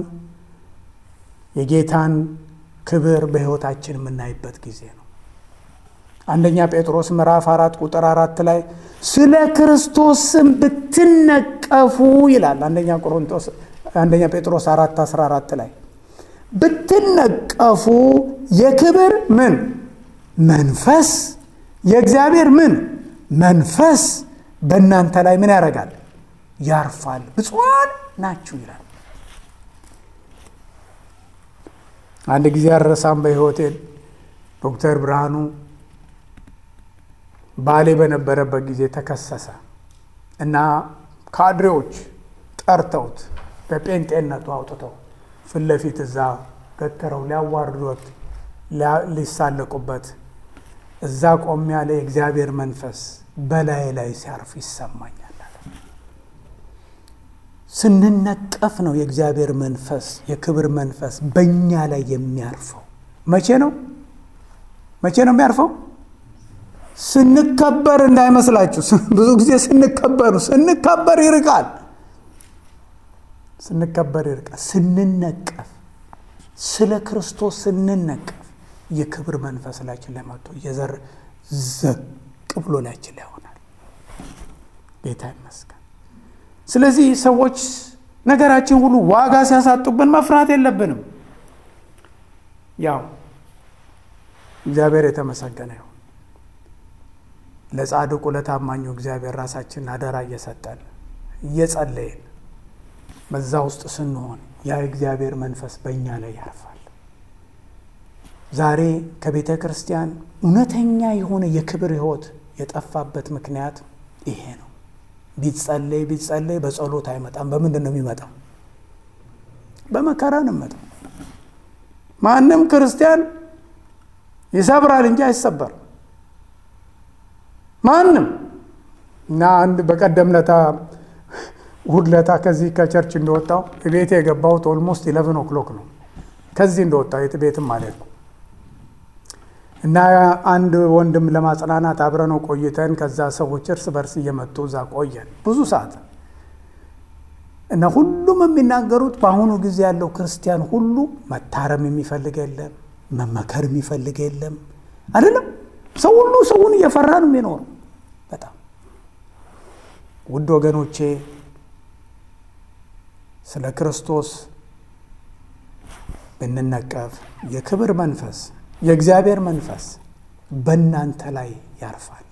የጌታን ክብር በህይወታችን የምናይበት ጊዜ ነው። አንደኛ ጴጥሮስ ምዕራፍ አራት ቁጥር አራት ላይ ስለ ክርስቶስ ስም ብትነቀፉ ይላል። አንደኛ ቆሮንቶስ አንደኛ ጴጥሮስ አራት አስራ አራት ላይ ብትነቀፉ የክብር ምን መንፈስ የእግዚአብሔር ምን መንፈስ በእናንተ ላይ ምን ያደርጋል? ያርፋል። ብፁዓን ናችሁ ይላል። አንድ ጊዜ አረሳም በሕይወቴ ዶክተር ብርሃኑ ባሌ በነበረበት ጊዜ ተከሰሰ እና ካድሬዎች ጠርተውት በጴንጤነቱ አውጥተው ፊት ለፊት እዛ ገትረው ሊያዋርዶት ሊሳለቁበት እዛ ቆም ያለ የእግዚአብሔር መንፈስ በላይ ላይ ሲያርፍ ይሰማኛል። ስንነቀፍ ነው የእግዚአብሔር መንፈስ የክብር መንፈስ በእኛ ላይ የሚያርፈው። መቼ ነው መቼ ነው የሚያርፈው? ስንከበር እንዳይመስላችሁ። ብዙ ጊዜ ስንከበሩ ስንከበር ይርቃል፣ ስንከበር ይርቃል። ስንነቀፍ ስለ ክርስቶስ ስንነቀፍ የክብር መንፈስ ላችን ላይ መጥቶ እየዘር ዘቅ ብሎ ላችን ላይ ይሆናል። ጌታ ይመስገን። ስለዚህ ሰዎች ነገራችን ሁሉ ዋጋ ሲያሳጡብን መፍራት የለብንም። ያው እግዚአብሔር የተመሰገነ ይሁን። ለጻድቁ ለታማኙ እግዚአብሔር ራሳችንን አደራ እየሰጠን እየጸለይን በዛ ውስጥ ስንሆን ያ እግዚአብሔር መንፈስ በእኛ ላይ ያርፋል። ዛሬ ከቤተ ክርስቲያን እውነተኛ የሆነ የክብር ሕይወት የጠፋበት ምክንያት ይሄ ነው። ቢጸለይ ቢጸለይ በጸሎት አይመጣም። በምንድን ነው የሚመጣው? በመከራ ነው የሚመጣው። ማንም ክርስቲያን ይሰብራል እንጂ አይሰበርም። ማንም እና አንድ በቀደም ለታ እሑድ ለታ ከዚህ ከቸርች እንደወጣው ቤት የገባሁት ኦልሞስት ኢለቨን ኦክሎክ ነው። ከዚህ እንደወጣው የት ቤትም አልሄድኩ እና አንድ ወንድም ለማጽናናት አብረነው ቆይተን ከዛ ሰዎች እርስ በርስ እየመጡ እዛ ቆየን ብዙ ሰዓት እና ሁሉም የሚናገሩት በአሁኑ ጊዜ ያለው ክርስቲያን ሁሉ መታረም የሚፈልግ የለም፣ መመከር የሚፈልግ የለም። አይደለም ሰው ሁሉ ሰውን እየፈራ ነው የሚኖረው። በጣም ውድ ወገኖቼ ስለ ክርስቶስ ብንነቀፍ የክብር መንፈስ የእግዚአብሔር መንፈስ በእናንተ ላይ ያርፋል።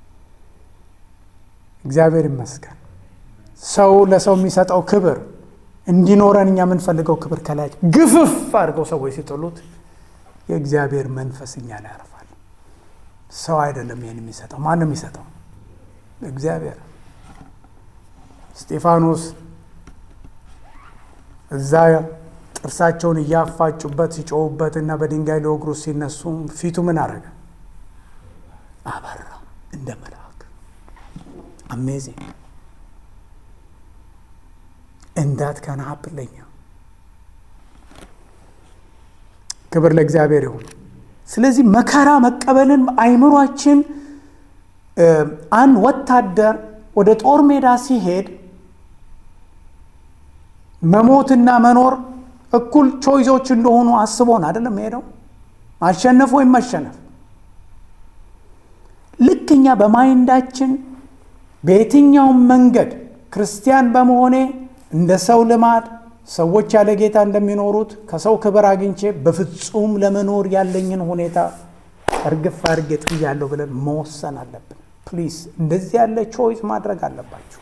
እግዚአብሔር ይመስገን። ሰው ለሰው የሚሰጠው ክብር እንዲኖረን እኛ የምንፈልገው ክብር ከላይ ግፍፍ አድርገው ሰዎች ሲጥሉት የእግዚአብሔር መንፈስ እኛ ላይ ያርፋል። ሰው አይደለም ይህን የሚሰጠው። ማንም የሚሰጠው እግዚአብሔር። እስጢፋኖስ እዛ ጥርሳቸውን እያፋጩበት ሲጮሁበት እና በድንጋይ ሊወግሩት ሲነሱ ፊቱ ምን አረገ? አበራ እንደ መልአክ። አሜዚንግ እንዳት ከና ሀፕለኛ ክብር ለእግዚአብሔር ይሁን። ስለዚህ መከራ መቀበልን አይምሯችን አንድ ወታደር ወደ ጦር ሜዳ ሲሄድ መሞትና መኖር እኩል ቾይዞች እንደሆኑ አስቦን አይደለም ሄደው ማሸነፍ ወይም መሸነፍ። ልክ እኛ በማይንዳችን በየትኛውም መንገድ ክርስቲያን በመሆኔ እንደ ሰው ልማድ ሰዎች ያለ ጌታ እንደሚኖሩት ከሰው ክብር አግኝቼ በፍጹም ለመኖር ያለኝን ሁኔታ እርግፍ አድርጌ ጥያለሁ ብለን መወሰን አለብን። ፕሊዝ እንደዚህ ያለ ቾይስ ማድረግ አለባችሁ።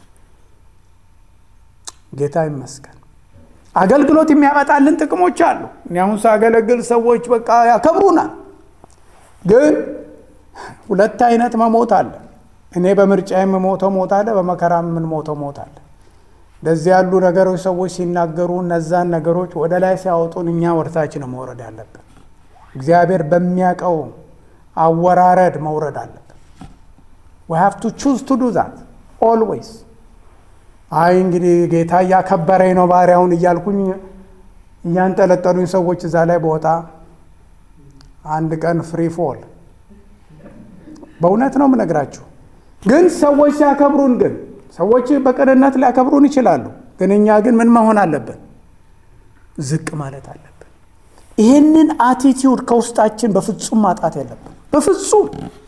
ጌታ ይመስገን። አገልግሎት የሚያመጣልን ጥቅሞች አሉ። እኔ አሁን ሳገለግል ሰዎች በቃ ያከብሩናል። ግን ሁለት አይነት መሞት አለ። እኔ በምርጫ የምሞተው ሞት አለ፣ በመከራ የምንሞተው ሞት አለ። እንደዚህ ያሉ ነገሮች ሰዎች ሲናገሩ እነዛን ነገሮች ወደ ላይ ሲያወጡን እኛ ወደታች ነው መውረድ ያለብን። እግዚአብሔር በሚያውቀው አወራረድ መውረድ አለብን። we have to choose to do that always አይ እንግዲህ ጌታ እያከበረኝ ነው ባሪያውን እያልኩኝ እያንጠለጠሉኝ ሰዎች እዛ ላይ ቦታ አንድ ቀን ፍሪ ፎል በእውነት ነው የምነግራችሁ። ግን ሰዎች ሲያከብሩን ግን ሰዎች በቅንነት ሊያከብሩን ይችላሉ። ግን እኛ ግን ምን መሆን አለብን? ዝቅ ማለት አለብን። ይህንን አቲቲዩድ ከውስጣችን በፍጹም ማጣት የለብን። በፍጹም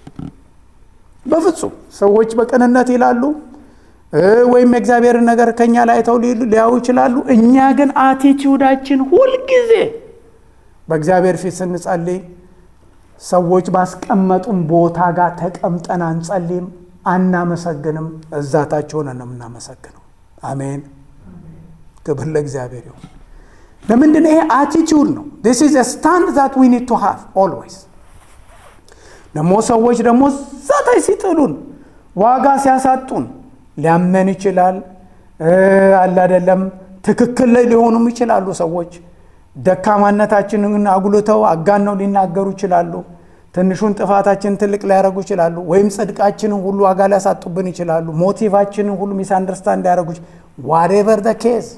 በፍጹም ሰዎች በቅንነት ይላሉ ወይም የእግዚአብሔርን ነገር ከኛ ላይ አይተው ሊያዩ ይችላሉ። እኛ ግን አቲቲዩዳችን ሁልጊዜ በእግዚአብሔር ፊት ስንጸልይ ሰዎች ባስቀመጡን ቦታ ጋር ተቀምጠን አንጸልይም፣ አናመሰግንም። እዛታች ሆነን ነው የምናመሰግነው። አሜን። ክብር ለእግዚአብሔር ይሁን። ለምንድን ይሄ አቲቲዩድ ነው። ዲስ ኢዝ ስታንድ ዛት ዊ ኒድ ቱ ሃቭ ኦልዌይስ። ደግሞ ሰዎች ደግሞ ዛታይ ሲጥሉን ዋጋ ሲያሳጡን ሊያመን ይችላል አለ አይደለም። ትክክል ላይ ሊሆኑም ይችላሉ ሰዎች ደካማነታችንን አጉልተው አጋነው ሊናገሩ ይችላሉ። ትንሹን ጥፋታችንን ትልቅ ሊያደርጉ ይችላሉ። ወይም ጽድቃችንን ሁሉ ዋጋ ሊያሳጡብን ይችላሉ። ሞቲቫችንን ሁሉ ሚስ አንደርስታንድ ሊያደርጉ ዋቴቨር ደ ኬዝ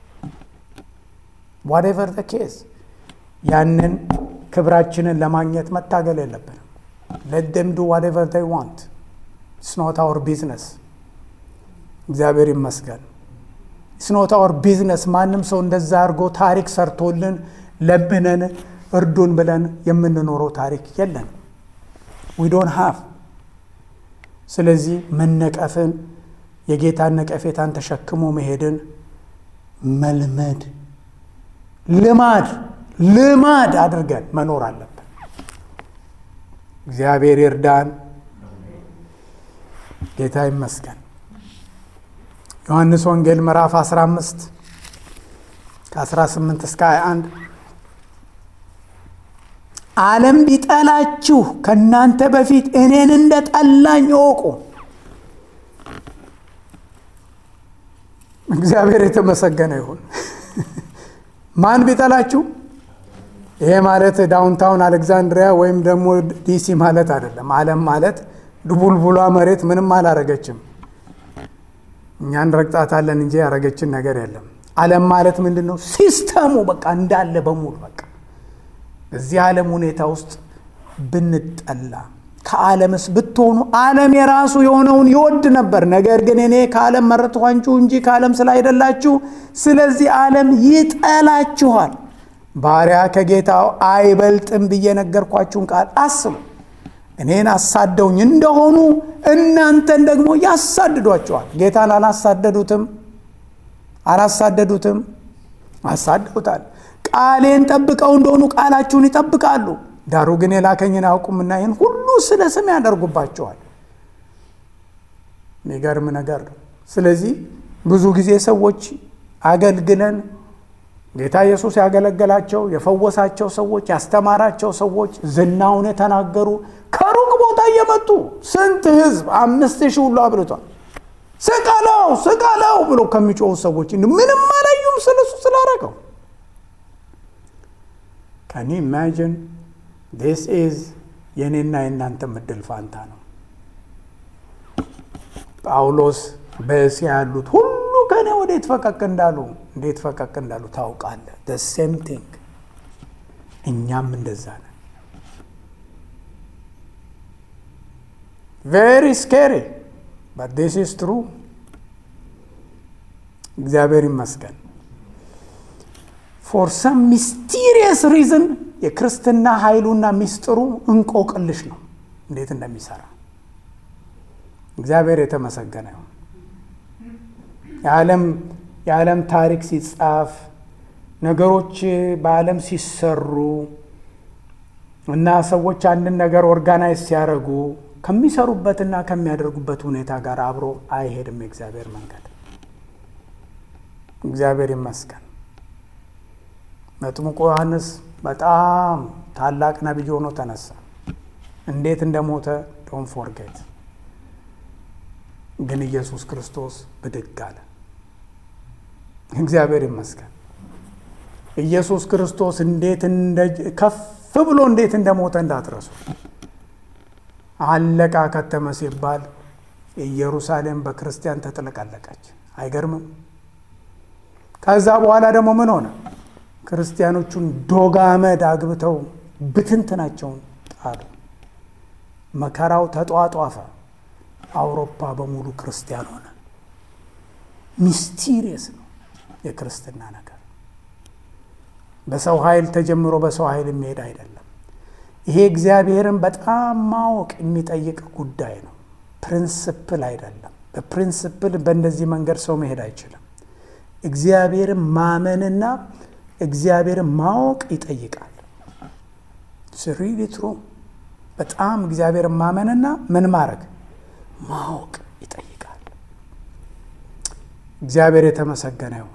ዋቴቨር ደ ኬዝ ያንን ክብራችንን ለማግኘት መታገል የለብንም። ሌት ደም ዱ ዋቴቨር ዴይ ዋንት ኢትስ ኖት አወር ቢዝነስ። እግዚአብሔር ይመስገን። ኢትስ ኖት አወር ቢዝነስ። ማንም ሰው እንደዛ አድርጎ ታሪክ ሰርቶልን ለምነን እርዱን ብለን የምንኖረው ታሪክ የለን። ዊ ዶን ሃቭ። ስለዚህ መነቀፍን የጌታን ነቀፌታን ተሸክሞ መሄድን መልመድ ልማድ ልማድ አድርገን መኖር አለብን። እግዚአብሔር ይርዳን። ጌታ ይመስገን። ዮሐንስ ወንጌል ምዕራፍ 15 ከ18 እስከ 21 ዓለም ቢጠላችሁ ከእናንተ በፊት እኔን እንደ ጠላኝ እወቁ። እግዚአብሔር የተመሰገነ ይሁን። ማን ቢጠላችሁ? ይሄ ማለት ዳውንታውን አሌክዛንድሪያ ወይም ደግሞ ዲሲ ማለት አይደለም። ዓለም ማለት ድቡልቡሏ መሬት ምንም አላረገችም። እኛን ረግጣታለን እንጂ ያረገችን ነገር የለም። ዓለም ማለት ምንድን ነው? ሲስተሙ በቃ እንዳለ በሙሉ በቃ በዚህ ዓለም ሁኔታ ውስጥ ብንጠላ ከዓለምስ ብትሆኑ ዓለም የራሱ የሆነውን ይወድ ነበር። ነገር ግን እኔ ከዓለም መረጥኋችሁ እንጂ ከዓለም ስላይደላችሁ፣ ስለዚህ ዓለም ይጠላችኋል። ባሪያ ከጌታው አይበልጥም ብዬ ነገርኳችሁን ቃል አስቡ። እኔን አሳደውኝ እንደሆኑ እናንተን ደግሞ ያሳድዷቸዋል። ጌታን አላሳደዱትም? አላሳደዱትም? አሳደውታል። ቃሌን ጠብቀው እንደሆኑ ቃላችሁን ይጠብቃሉ። ዳሩ ግን የላከኝን አያውቁምና ይህን ሁሉ ስለ ስም ያደርጉባቸዋል። የሚገርም ነገር ነው። ስለዚህ ብዙ ጊዜ ሰዎች አገልግለን ጌታ ኢየሱስ ያገለገላቸው የፈወሳቸው ሰዎች ያስተማራቸው ሰዎች ዝናውን የተናገሩ ከሩቅ ቦታ እየመጡ ስንት ሕዝብ አምስት ሺህ ሁሉ አብልቷል። ስቀለው ስቀለው ብሎ ከሚጮሁ ሰዎች ምንም አላዩም ስለሱ ስላረገው ከኒ ኢማጂን ዲስ ኢዝ የእኔና የእናንተ ምድል ፋንታ ነው። ጳውሎስ በእስያ ያሉት ሁሉ ከእኔ ወዴት ፈቀቅ እንዳሉ እንዴት ፈቀቅ እንዳሉ ታውቃለህ። ደ ሴም ቲንግ እኛም እንደዛ ነን። ቬሪ ስኬሪ በት ዲስ ኢዝ ትሩ። እግዚአብሔር ይመስገን። ፎር ሰም ሚስቲሪየስ ሪዝን የክርስትና ኃይሉና ሚስጥሩ እንቆቅልሽ ነው፣ እንዴት እንደሚሰራ እግዚአብሔር የተመሰገነ ይሁን። የዓለም የዓለም ታሪክ ሲጻፍ ነገሮች በዓለም ሲሰሩ እና ሰዎች አንድን ነገር ኦርጋናይዝ ሲያደርጉ ከሚሰሩበትና ከሚያደርጉበት ሁኔታ ጋር አብሮ አይሄድም የእግዚአብሔር መንገድ። እግዚአብሔር ይመስገን። መጥምቁ ዮሐንስ በጣም ታላቅ ነቢይ ሆኖ ተነሳ። እንዴት እንደሞተ ዶን ፎርጌት። ግን ኢየሱስ ክርስቶስ ብድግ አለ። እግዚአብሔር ይመስገን። ኢየሱስ ክርስቶስ እንዴት ከፍ ብሎ እንዴት እንደሞተ እንዳትረሱ። አለቃ ከተመ ሲባል ኢየሩሳሌም በክርስቲያን ተጥለቀለቀች። አይገርምም? ከዛ በኋላ ደግሞ ምን ሆነ? ክርስቲያኖቹን ዶግ አመድ አግብተው ብትንትናቸውን ጣሉ። መከራው ተጧጧፈ። አውሮፓ በሙሉ ክርስቲያን ሆነ። ሚስቲሪየስ ነው የክርስትና ነገር። በሰው ኃይል ተጀምሮ በሰው ኃይል የሚሄድ አይደለም። ይሄ እግዚአብሔርን በጣም ማወቅ የሚጠይቅ ጉዳይ ነው። ፕሪንስፕል አይደለም። በፕሪንስፕል በእንደዚህ መንገድ ሰው መሄድ አይችልም። እግዚአብሔርን ማመንና እግዚአብሔርን ማወቅ ይጠይቃል። ሪሊ ትሩ በጣም እግዚአብሔር ማመንና ምን ማድረግ ማወቅ ይጠይቃል። እግዚአብሔር የተመሰገነ ይሁን።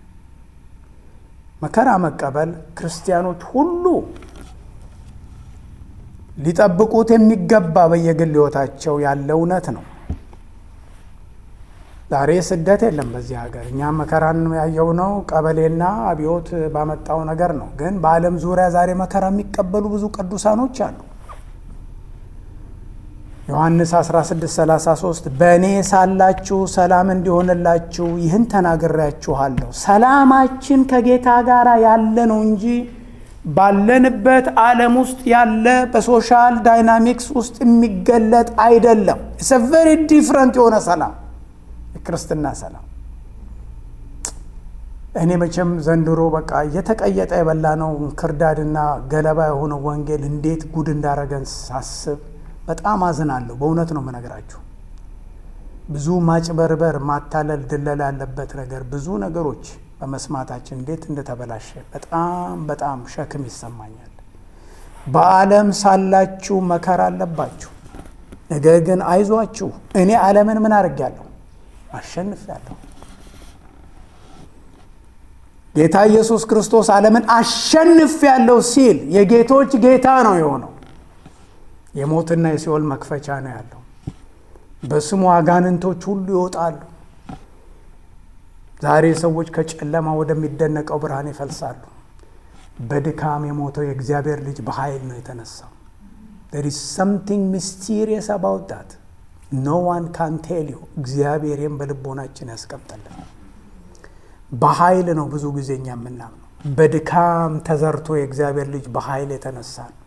መከራ መቀበል ክርስቲያኖች ሁሉ ሊጠብቁት የሚገባ በየግል ሕይወታቸው ያለ እውነት ነው። ዛሬ ስደት የለም በዚህ ሀገር። እኛም መከራን ያየው ነው ቀበሌና አብዮት ባመጣው ነገር ነው። ግን በዓለም ዙሪያ ዛሬ መከራ የሚቀበሉ ብዙ ቅዱሳኖች አሉ። ዮሐንስ 1633 በእኔ ሳላችሁ ሰላም እንዲሆንላችሁ ይህን ተናግሬያችኋለሁ። ሰላማችን ከጌታ ጋር ያለ ነው እንጂ ባለንበት ዓለም ውስጥ ያለ በሶሻል ዳይናሚክስ ውስጥ የሚገለጥ አይደለም። ኢትስ ቨሪ ዲፍረንት የሆነ ሰላም የክርስትና ሰላም። እኔ መቼም ዘንድሮ በቃ እየተቀየጠ የበላ ነው ክርዳድና ገለባ የሆነው ወንጌል እንዴት ጉድ እንዳረገን ሳስብ በጣም አዝናለሁ። በእውነት ነው የምነግራችሁ። ብዙ ማጭበርበር፣ ማታለል፣ ድለላ ያለበት ነገር ብዙ ነገሮች በመስማታችን እንዴት እንደተበላሸ በጣም በጣም ሸክም ይሰማኛል። በዓለም ሳላችሁ መከራ አለባችሁ፣ ነገር ግን አይዟችሁ እኔ ዓለምን ምን አድርጌያለሁ? አሸንፌያለሁ። ጌታ ኢየሱስ ክርስቶስ ዓለምን አሸንፌያለሁ ሲል የጌቶች ጌታ ነው የሆነው። የሞትና የሲኦል መክፈቻ ነው ያለው። በስሙ አጋንንቶች ሁሉ ይወጣሉ። ዛሬ ሰዎች ከጨለማ ወደሚደነቀው ብርሃን ይፈልሳሉ። በድካም የሞተው የእግዚአብሔር ልጅ በኃይል ነው የተነሳው። there is something mysterious about that no one can tell you እግዚአብሔርም በልቦናችን ያስቀምጠልን። በኃይል ነው ብዙ ጊዜ እኛ የምናምነው። በድካም ተዘርቶ የእግዚአብሔር ልጅ በኃይል የተነሳ ነው።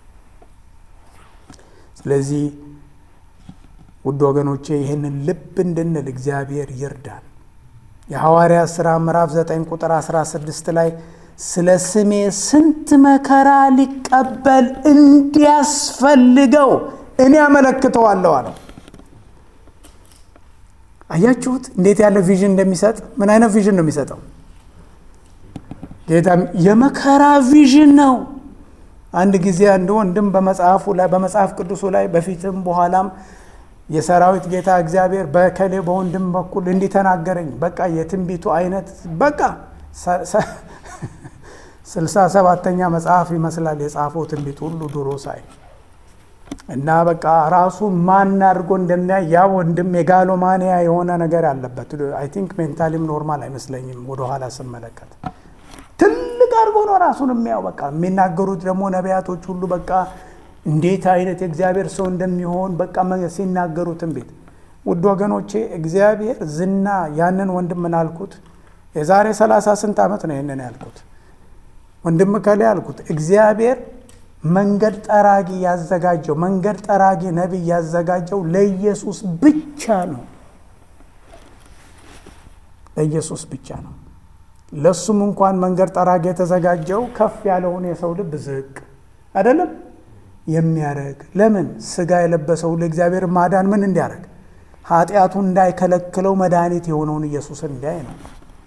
ስለዚህ ውድ ወገኖቼ ይህንን ልብ እንድንል እግዚአብሔር ይርዳል። የሐዋርያ ሥራ ምዕራፍ 9 ቁጥር 16 ላይ ስለ ስሜ ስንት መከራ ሊቀበል እንዲያስፈልገው እኔ አመለክተዋለሁ አለው። አያችሁት እንዴት ያለ ቪዥን እንደሚሰጥ? ምን አይነት ቪዥን ነው የሚሰጠው? ጌታ የመከራ ቪዥን ነው። አንድ ጊዜ አንድ ወንድም በመጽሐፉ ላይ በመጽሐፍ ቅዱሱ ላይ በፊትም በኋላም የሰራዊት ጌታ እግዚአብሔር በከሌ በወንድም በኩል እንዲተናገረኝ በቃ የትንቢቱ አይነት በቃ ስልሳ ሰባተኛ መጽሐፍ ይመስላል የጻፈው ትንቢት ሁሉ ድሮ ሳይ እና በቃ ራሱን ማን አድርጎ እንደሚያይ ያ ወንድም የጋሎማንያ የሆነ ነገር አለበት። አይ ቲንክ ሜንታሊም ኖርማል አይመስለኝም ወደኋላ ስመለከት ትልቅ አድርጎ ነው ራሱን የሚያው። በቃ የሚናገሩት ደግሞ ነቢያቶች ሁሉ በቃ እንዴት አይነት የእግዚአብሔር ሰው እንደሚሆን በቃ ሲናገሩ ትንቢት። ውድ ወገኖቼ እግዚአብሔር ዝና ያንን ወንድም ምን አልኩት? የዛሬ ሰላሳ ስንት ዓመት ነው ይህንን ያልኩት። ወንድም ከላይ አልኩት እግዚአብሔር መንገድ ጠራጊ ያዘጋጀው መንገድ ጠራጊ ነቢይ ያዘጋጀው ለኢየሱስ ብቻ ነው። ለኢየሱስ ብቻ ነው። ለእሱም እንኳን መንገድ ጠራጊ የተዘጋጀው ከፍ ያለውን የሰው ልብ ዝቅ አይደለም የሚያደርግ ለምን ስጋ የለበሰው ለእግዚአብሔር ማዳን ምን እንዲያደርግ ኃጢአቱን እንዳይከለክለው መድኃኒት የሆነውን ኢየሱስን እንዲያይ ነው።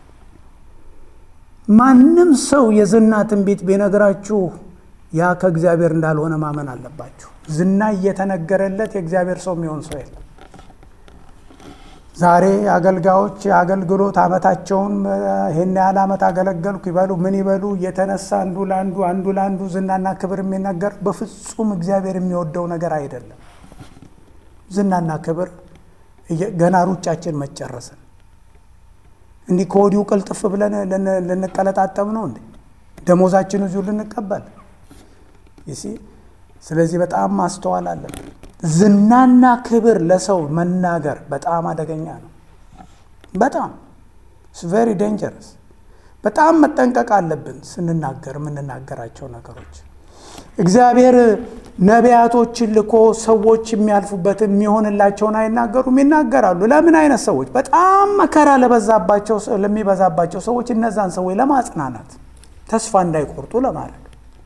ማንም ሰው የዝና ትንቢት ቢነግራችሁ ያ ከእግዚአብሔር እንዳልሆነ ማመን አለባችሁ። ዝና እየተነገረለት የእግዚአብሔር ሰው የሚሆን ሰው የለም። ዛሬ አገልጋዮች የአገልግሎት ዓመታቸውን ይህን ያህል ዓመት አገለገልኩ ይበሉ ምን ይበሉ እየተነሳ አንዱ ለአንዱ አንዱ ለአንዱ ዝናና ክብር የሚነገር በፍጹም እግዚአብሔር የሚወደው ነገር አይደለም። ዝናና ክብር ገና ሩጫችን መጨረስን እንዲህ ከወዲሁ ቅልጥፍ ብለን ልንቀለጣጠም ነው እንዴ? ደሞዛችን እዚሁ ልንቀበል ይሲ ስለዚህ በጣም ማስተዋል አለብን። ዝናና ክብር ለሰው መናገር በጣም አደገኛ ነው። በጣም ቬሪ ዴንጀረስ። በጣም መጠንቀቅ አለብን ስንናገር የምንናገራቸው ነገሮች። እግዚአብሔር ነቢያቶችን ልኮ ሰዎች የሚያልፉበት የሚሆንላቸውን አይናገሩም? ይናገራሉ። ለምን አይነት ሰዎች? በጣም መከራ ለበዛባቸው ለሚበዛባቸው ሰዎች እነዛን ሰዎች ለማጽናናት ተስፋ እንዳይቆርጡ ለማድረግ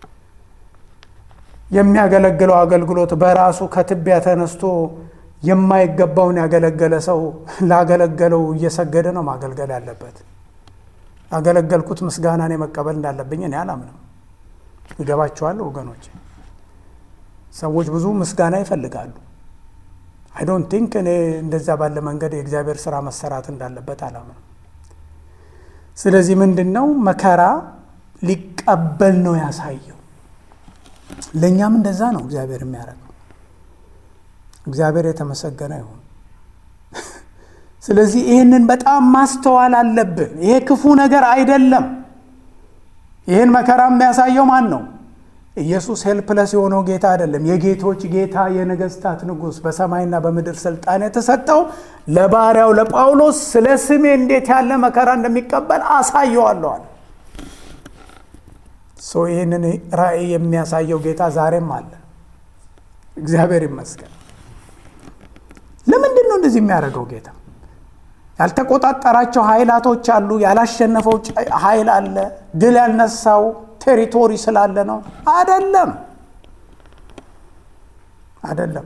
የሚያገለግለው አገልግሎት በራሱ ከትቢያ ተነስቶ የማይገባውን ያገለገለ ሰው ላገለገለው እየሰገደ ነው ማገልገል ያለበት። ያገለገልኩት ምስጋናን መቀበል እንዳለብኝ እኔ አላምንም። ይገባችኋል ወገኖች? ሰዎች ብዙ ምስጋና ይፈልጋሉ። አይ ዶንት ቲንክ እኔ እንደዛ ባለ መንገድ የእግዚአብሔር ስራ መሰራት እንዳለበት አላምነው። ስለዚህ ምንድን ነው መከራ ሊቀበል ነው ያሳየው። ለእኛም እንደዛ ነው እግዚአብሔር የሚያደርገው። እግዚአብሔር የተመሰገነ ይሁን። ስለዚህ ይህንን በጣም ማስተዋል አለብን። ይሄ ክፉ ነገር አይደለም። ይህን መከራ የሚያሳየው ማን ነው? ኢየሱስ ሄልፕለስ የሆነው ጌታ አይደለም። የጌቶች ጌታ የነገስታት ንጉሥ በሰማይና በምድር ስልጣን የተሰጠው ለባሪያው ለጳውሎስ ስለ ስሜ እንዴት ያለ መከራ እንደሚቀበል አሳየዋለዋል። ሶ ይህንን ራእይ የሚያሳየው ጌታ ዛሬም አለ። እግዚአብሔር ይመስገን። ለምንድን ነው እንደዚህ የሚያደርገው ጌታ? ያልተቆጣጠራቸው ኃይላቶች አሉ። ያላሸነፈው ኃይል አለ። ድል ያልነሳው ቴሪቶሪ ስላለ ነው? አደለም፣ አደለም።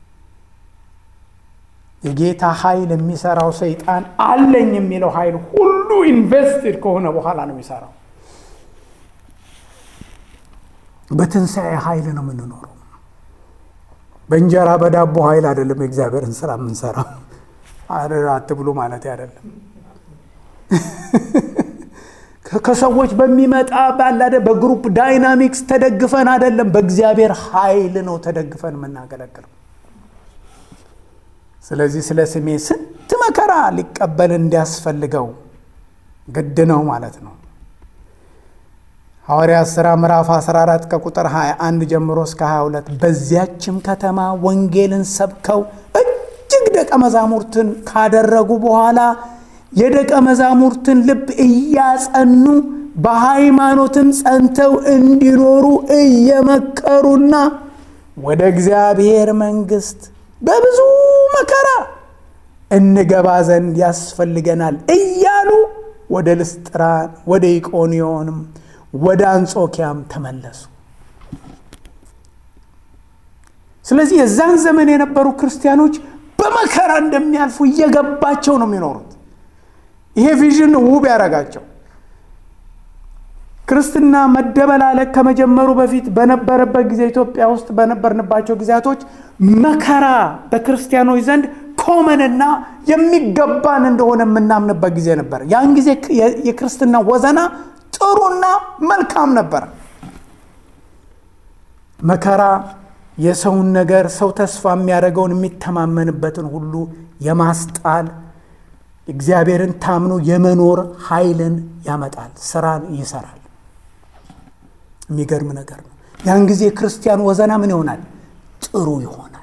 የጌታ ኃይል የሚሰራው ሰይጣን አለኝ የሚለው ኃይል ሁሉ ኢንቨስትድ ከሆነ በኋላ ነው የሚሰራው። በትንሣኤ ኃይል ነው የምንኖረው። በእንጀራ በዳቦ ኃይል አይደለም የእግዚአብሔርን ስራ የምንሰራው። አትብሉ ማለት አይደለም። ከሰዎች በሚመጣ ባላደ በግሩፕ ዳይናሚክስ ተደግፈን አይደለም፣ በእግዚአብሔር ኃይል ነው ተደግፈን የምናገለግለው። ስለዚህ ስለ ስሜ ስንት መከራ ሊቀበል እንዲያስፈልገው ግድ ነው ማለት ነው። ሐዋርያት ሥራ ምዕራፍ 14 ከቁጥር 21 ጀምሮ እስከ 22 በዚያችም ከተማ ወንጌልን ሰብከው እጅግ ደቀ መዛሙርትን ካደረጉ በኋላ የደቀ መዛሙርትን ልብ እያጸኑ በሃይማኖትም ጸንተው እንዲኖሩ እየመከሩና ወደ እግዚአብሔር መንግሥት በብዙ መከራ እንገባ ዘንድ ያስፈልገናል እያሉ ወደ ልስጥራን ወደ ኢቆንዮንም ወደ አንጾኪያም ተመለሱ። ስለዚህ የዛን ዘመን የነበሩ ክርስቲያኖች በመከራ እንደሚያልፉ እየገባቸው ነው የሚኖሩት። ይሄ ቪዥን ውብ ያደረጋቸው ክርስትና መደበላለቅ ከመጀመሩ በፊት በነበረበት ጊዜ ኢትዮጵያ ውስጥ በነበርንባቸው ጊዜያቶች መከራ በክርስቲያኖች ዘንድ ኮመንና የሚገባን እንደሆነ የምናምንበት ጊዜ ነበር። ያን ጊዜ የክርስትና ወዘና ጥሩና መልካም ነበር። መከራ የሰውን ነገር ሰው ተስፋ የሚያደርገውን የሚተማመንበትን ሁሉ የማስጣል እግዚአብሔርን ታምኖ የመኖር ኃይልን ያመጣል፣ ስራን ይሰራል። የሚገርም ነገር ነው። ያን ጊዜ ክርስቲያን ወዘና ምን ይሆናል? ጥሩ ይሆናል።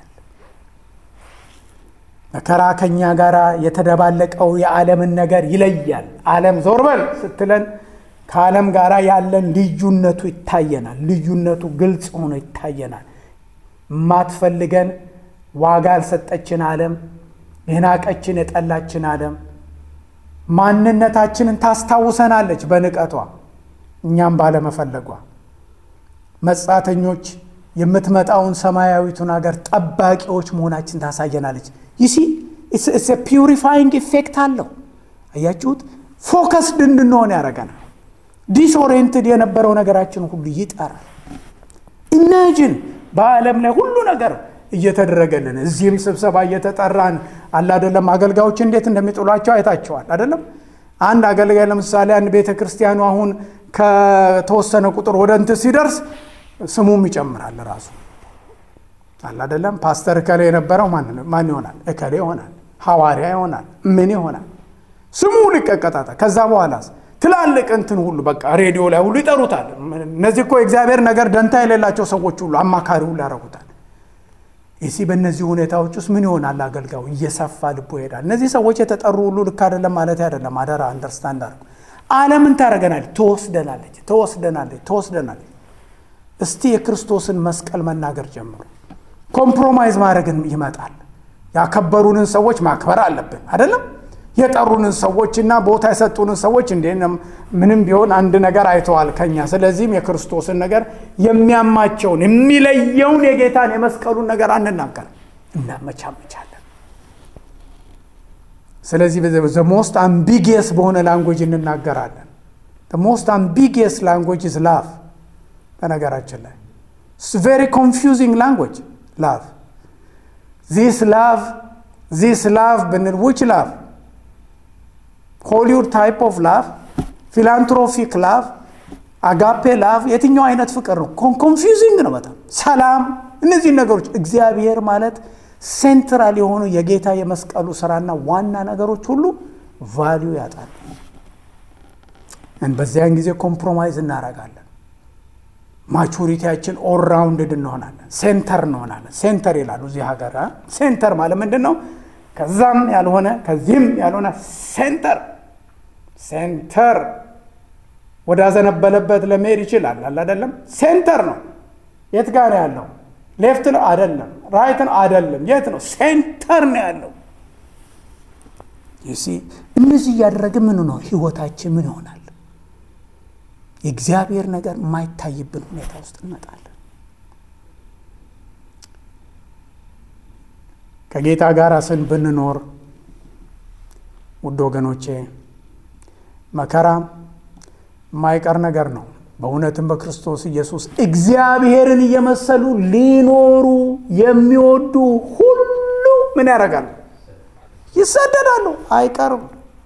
መከራ ከኛ ጋር የተደባለቀው የዓለምን ነገር ይለያል። ዓለም ዞር በል ስትለን ከዓለም ጋር ያለን ልዩነቱ ይታየናል። ልዩነቱ ግልጽ ሆኖ ይታየናል። የማትፈልገን ዋጋ ያልሰጠችን ዓለም፣ የናቀችን የጠላችን ዓለም ማንነታችንን ታስታውሰናለች በንቀቷ እኛም ባለመፈለጓ መጻተኞች የምትመጣውን ሰማያዊቱን ሀገር ጠባቂዎች መሆናችን ታሳየናለች። ይሲ ፒውሪፋይንግ ኢፌክት አለው። አያችሁት? ፎከስድ እንድንሆን ያደርገናል። ዲስኦሪየንትድ የነበረው ነገራችን ሁሉ ይጠራል። ኢማጂን በዓለም ላይ ሁሉ ነገር እየተደረገልን እዚህም ስብሰባ እየተጠራን አለ አይደለም። አገልጋዮች እንዴት እንደሚጥሏቸው አይታቸዋል አይደለም። አንድ አገልጋይ ለምሳሌ አንድ ቤተ ክርስቲያኑ አሁን ከተወሰነ ቁጥር ወደ እንትን ሲደርስ ስሙም ይጨምራል ራሱ አለ አይደለም። ፓስተር እከሌ የነበረው ማን ይሆናል? እከሌ ይሆናል። ሐዋርያ ይሆናል። ምን ይሆናል? ስሙ ሁሉ ይቀቀጣታል። ከዛ በኋላ ትላልቅ እንትን ሁሉ በቃ ሬዲዮ ላይ ሁሉ ይጠሩታል። እነዚህ እኮ የእግዚአብሔር ነገር ደንታ የሌላቸው ሰዎች ሁሉ አማካሪ ሁሉ ያደርጉታል። ይሲ በእነዚህ ሁኔታዎች ውስጥ ምን ይሆናል? አገልጋዩ እየሰፋ ልቦ ይሄዳል። እነዚህ ሰዎች የተጠሩ ሁሉ ልክ አይደለም ማለት አይደለም። አደራ አንደርስታንድ አድርጉ። ዓለምን ታደርገናለች፣ ትወስደናለች፣ ትወስደናለች፣ ትወስደናለች። እስቲ የክርስቶስን መስቀል መናገር ጀምሩ። ኮምፕሮማይዝ ማድረግን ይመጣል። ያከበሩንን ሰዎች ማክበር አለብን አይደለም የጠሩንን ሰዎችና ቦታ የሰጡንን ሰዎች እንደ ምንም ቢሆን አንድ ነገር አይተዋል ከኛ። ስለዚህም የክርስቶስን ነገር የሚያማቸውን የሚለየውን የጌታን የመስቀሉን ነገር አንናገር፣ እናመቻመቻለን። ስለዚህ ዘ ሞስት አምቢጊየስ በሆነ ላንጉጅ እንናገራለን። ሞስት አምቢጊየስ ላንጉጅ ዝ ላቭ። በነገራችን ላይ ቬሪ ኮንፊውዚንግ ላንጉጅ ላቭ ዚስ ላቭ ዚስ ላቭ ብንል ዊች ላቭ ሆሊውድ ታይፕ ኦፍ ላቭ ፊላንትሮፊክ ላቭ አጋፔ ላቭ የትኛው አይነት ፍቅር ነው? ኮንፊውዚንግ ነው በጣም ሰላም። እነዚህ ነገሮች እግዚአብሔር ማለት ሴንትራል የሆኑ የጌታ የመስቀሉ ስራና ዋና ነገሮች ሁሉ ቫሊዩ ያጣል። በዚያን ጊዜ ኮምፕሮማይዝ እናደርጋለን። ማቹሪቲያችን ኦልራውንድድ እንሆናለን። ሴንተር እንሆናለን። ሴንተር ይላሉ እዚህ ሀገር። ሴንተር ማለት ምንድን ነው? ከዛም ያልሆነ ከዚህም ያልሆነ ሴንተር ሴንተር ወዳዘነበለበት ለመሄድ ይችላል። አለ አይደለም? ሴንተር ነው። የት ጋር ነው ያለው? ሌፍት ነው አይደለም፣ ራይት ነው አይደለም፣ የት ነው? ሴንተር ነው ያለው። ዩሲ እነዚህ እያደረገ ምን ነው ህይወታችን ምን ይሆናል? የእግዚአብሔር ነገር የማይታይብን ሁኔታ ውስጥ እንመጣለን። ከጌታ ጋር ስን ብንኖር ውድ ወገኖቼ መከራ የማይቀር ነገር ነው። በእውነትም በክርስቶስ ኢየሱስ እግዚአብሔርን እየመሰሉ ሊኖሩ የሚወዱ ሁሉ ምን ያደርጋሉ? ይሰደዳሉ። አይቀርም።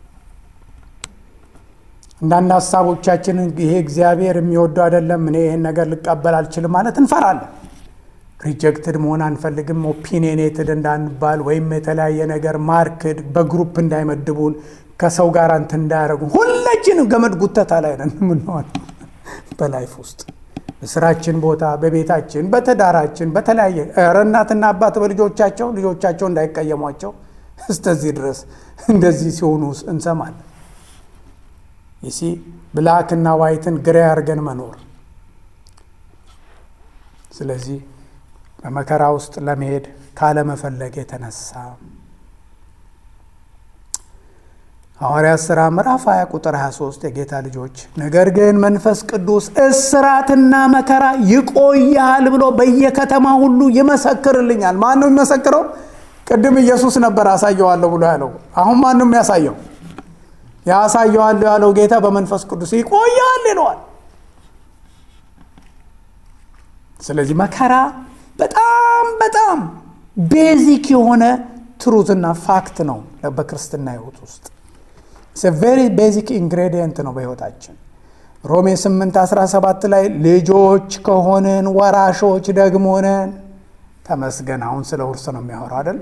አንዳንድ ሀሳቦቻችንን ይሄ እግዚአብሔር የሚወደው አይደለም፣ እኔ ይህን ነገር ልቀበል አልችልም ማለት እንፈራለን። ሪጀክትድ መሆን አንፈልግም። ኦፒኒየኔትድ እንዳንባል ወይም የተለያየ ነገር ማርክድ በግሩፕ እንዳይመድቡን ከሰው ጋር እንትን እንዳያደርጉ ሁላችንም ገመድ ጉተታ ላይ ነን የምንሆን በላይፍ ውስጥ በስራችን ቦታ፣ በቤታችን፣ በትዳራችን፣ በተለያየ ኧረ እናትና አባት በልጆቻቸው ልጆቻቸው እንዳይቀየሟቸው እስከዚህ ድረስ እንደዚህ ሲሆኑ እንሰማለን። ይሲ ብላክና ዋይትን ግሬ አድርገን መኖር። ስለዚህ በመከራ ውስጥ ለመሄድ ካለመፈለግ የተነሳ ሐዋርያት ሥራ ምዕራፍ 20 ቁጥር 23 የጌታ ልጆች ነገር ግን መንፈስ ቅዱስ እስራትና መከራ ይቆያል ብሎ በየከተማ ሁሉ ይመሰክርልኛል። ማን ነው የሚመሰክረው? ቅድም ኢየሱስ ነበር አሳየዋለሁ ብሎ ያለው። አሁን ማን ነው የሚያሳየው? ያሳየዋለሁ ያለው ጌታ በመንፈስ ቅዱስ ይቆያል ይለዋል። ስለዚህ መከራ በጣም በጣም ቤዚክ የሆነ ትሩትና ፋክት ነው በክርስትና ሕይወት ውስጥ ቬሪ ቤዚክ ኢንግሬዲየንት ነው በሕይወታችን። ሮሜ 8 17 ላይ ልጆች ከሆንን ወራሾች ደግሞ ነን። ተመስገን። አሁን ስለ ውርስ ነው የሚያወራው አይደል?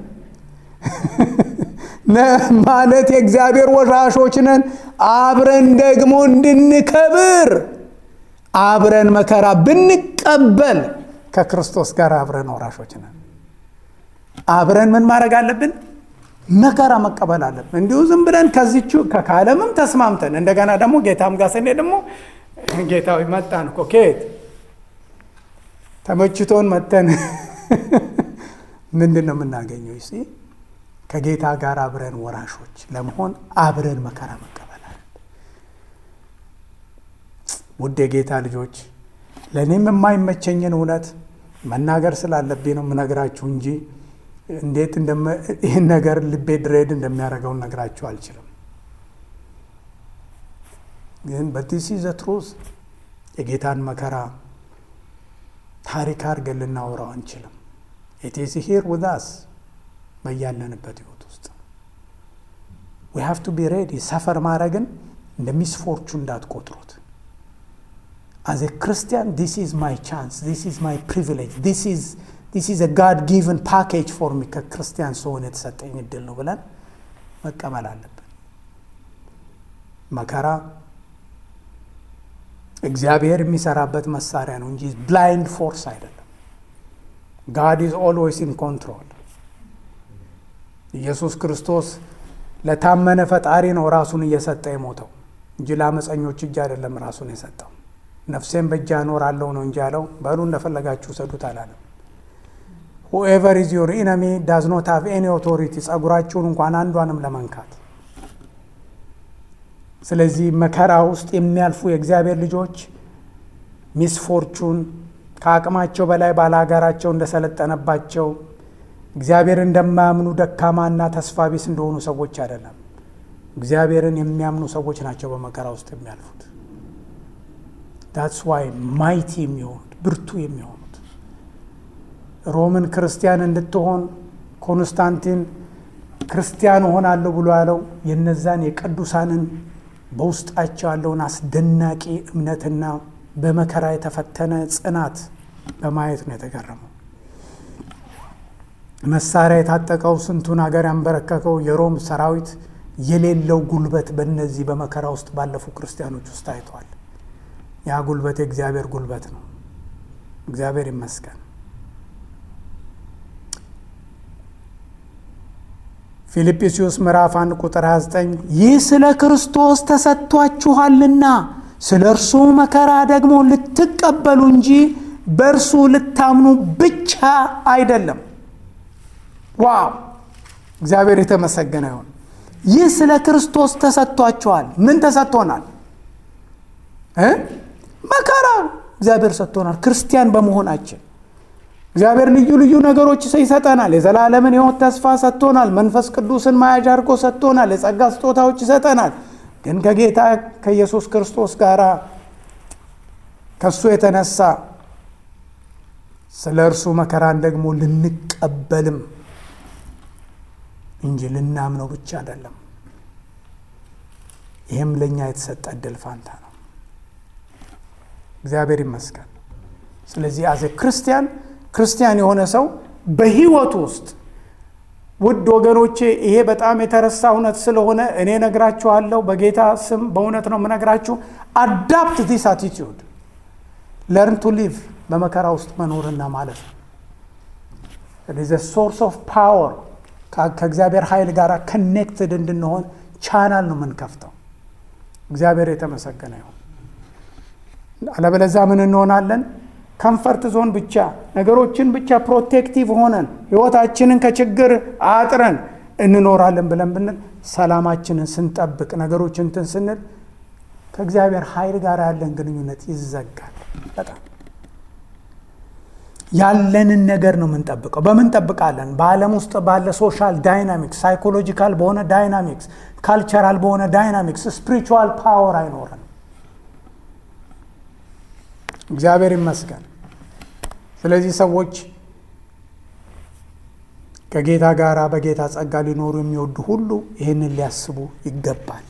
ማለት የእግዚአብሔር ወራሾች ነን፣ አብረን ደግሞ እንድንከብር አብረን መከራ ብንቀበል ከክርስቶስ ጋር አብረን ወራሾች ነን። አብረን ምን ማድረግ አለብን? መከራ መቀበል አለብን። እንዲሁ ዝም ብለን ከዚቹ ከዓለምም ተስማምተን እንደገና ደግሞ ጌታም ጋር ስንሄድ ደግሞ ጌታዊ መጣን እኮ ከየት ተመችቶን መተን ምንድን ነው የምናገኘው? ይ ከጌታ ጋር አብረን ወራሾች ለመሆን አብረን መከራ መቀበል አለ። ውድ የጌታ ልጆች ለእኔም የማይመቸኝን እውነት መናገር ስላለብኝ ነው የምነግራችሁ እንጂ እንዴት ይህን ነገር ልቤ ድሬድ እንደሚያደርገው ነግራችሁ አልችልም። ግን በዲስ ዘ ትሩዝ የጌታን መከራ ታሪክ አድርገን ልናወራው አንችልም። ኢትስ ሂር ዊዝ አስ በያለንበት ህይወት ውስጥ ዊ ሃቭ ቱ ቢ ሬዲ። ሰፈር ማድረግን እንደ ሚስፎርቹ እንዳትቆጥሩት። አዝ ኤ ክርስቲያን ዲስ ኢዝ ማይ ቻንስ ዲስ ኢዝ ማይ ፕሪቪሌጅ ዲስ ኢዝ ዲስ ኢዝ ጋድ ጊቨን ፓኬጅ ፎር ሚ ከክርስቲያን ሰሆን የተሰጠኝ እድል ነው ብለን መቀበል አለብን። መከራ እግዚአብሔር የሚሰራበት መሳሪያ ነው እንጂ ብላይንድ ፎርስ አይደለም። ጋድ ኢዝ ኦልዌይስ ኢን ኮንትሮል። ኢየሱስ ክርስቶስ ለታመነ ፈጣሪ ነው ራሱን እየሰጠ የሞተው እንጂ ለአመፀኞች እጅ አይደለም ራሱን የሰጠው። ነፍሴን በእጅ አኖራለሁ ነው እንጂ ያለው በሉ እንደፈለጋችሁ ሰዱት አላለም። ሁኤቨር ኢዝ ዮር ኢነሚ ዳዝ ኖት ሃቭ ኤኒ ኦቶሪቲ ጸጉራችሁን እንኳን አንዷንም ለመንካት። ስለዚህ መከራ ውስጥ የሚያልፉ የእግዚአብሔር ልጆች ሚስፎርቹን ከአቅማቸው በላይ ባለሀገራቸው እንደሰለጠነባቸው እግዚአብሔር እንደማያምኑ ደካማና ተስፋ ቢስ እንደሆኑ ሰዎች አይደለም። እግዚአብሔርን የሚያምኑ ሰዎች ናቸው በመከራ ውስጥ የሚያልፉት። ዳትስ ዋይ ማይቲ የሚሆኑት ብርቱ የሚሆኑት ሮምን ክርስቲያን እንድትሆን ኮንስታንቲን ክርስቲያን እሆናለሁ ብሎ ያለው የነዛን የቅዱሳንን በውስጣቸው ያለውን አስደናቂ እምነትና በመከራ የተፈተነ ጽናት በማየት ነው የተገረመው። መሳሪያ የታጠቀው ስንቱን ሀገር ያንበረከከው የሮም ሰራዊት የሌለው ጉልበት በእነዚህ በመከራ ውስጥ ባለፉ ክርስቲያኖች ውስጥ ታይቷል። ያ ጉልበት የእግዚአብሔር ጉልበት ነው። እግዚአብሔር ይመስገን። ፊልጵስዩስ ምዕራፍ 1 ቁጥር 29 ይህ ስለ ክርስቶስ ተሰጥቷችኋልና ስለ እርሱ መከራ ደግሞ ልትቀበሉ እንጂ በእርሱ ልታምኑ ብቻ አይደለም። ዋው! እግዚአብሔር የተመሰገነ ይሁን። ይህ ስለ ክርስቶስ ተሰጥቷችኋል። ምን ተሰጥቶናል? መከራ እግዚአብሔር ሰጥቶናል። ክርስቲያን በመሆናችን እግዚአብሔር ልዩ ልዩ ነገሮች ይሰጠናል። የዘላለምን ሕይወት ተስፋ ሰጥቶናል። መንፈስ ቅዱስን መያዣ አድርጎ ሰጥቶናል። የጸጋ ስጦታዎች ይሰጠናል። ግን ከጌታ ከኢየሱስ ክርስቶስ ጋር ከእሱ የተነሳ ስለ እርሱ መከራን ደግሞ ልንቀበልም እንጂ ልናምነው ብቻ አይደለም። ይህም ለእኛ የተሰጠ እድል ፋንታ ነው። እግዚአብሔር ይመስገን። ስለዚህ አዘ ክርስቲያን ክርስቲያን የሆነ ሰው በህይወቱ ውስጥ ውድ ወገኖቼ፣ ይሄ በጣም የተረሳ እውነት ስለሆነ እኔ ነግራችኋለሁ። በጌታ ስም በእውነት ነው የምነግራችሁ። አዳፕት ዲስ አቲቲዩድ ለርን ቱ ሊቭ በመከራ ውስጥ መኖርና ማለት ነው። ሶርስ ኦፍ ፓወር ከእግዚአብሔር ኃይል ጋር ከኔክትድ እንድንሆን ቻናል ነው የምንከፍተው። እግዚአብሔር የተመሰገነ ይሁን። አለበለዚያ ምን እንሆናለን? ከምፈርት ዞን ብቻ ነገሮችን ብቻ ፕሮቴክቲቭ ሆነን ህይወታችንን ከችግር አጥረን እንኖራለን ብለን ብንል ሰላማችንን ስንጠብቅ ነገሮችን እንትን ስንል ከእግዚአብሔር ኃይል ጋር ያለን ግንኙነት ይዘጋል። በጣም ያለንን ነገር ነው የምንጠብቀው። በምን ጠብቃለን? በዓለም ውስጥ ባለ ሶሻል ዳይናሚክስ፣ ሳይኮሎጂካል በሆነ ዳይናሚክስ፣ ካልቸራል በሆነ ዳይናሚክስ ስፒሪቹዋል ፓወር አይኖረን። እግዚአብሔር ይመስገን። ስለዚህ ሰዎች ከጌታ ጋር በጌታ ጸጋ ሊኖሩ የሚወዱ ሁሉ ይህንን ሊያስቡ ይገባል።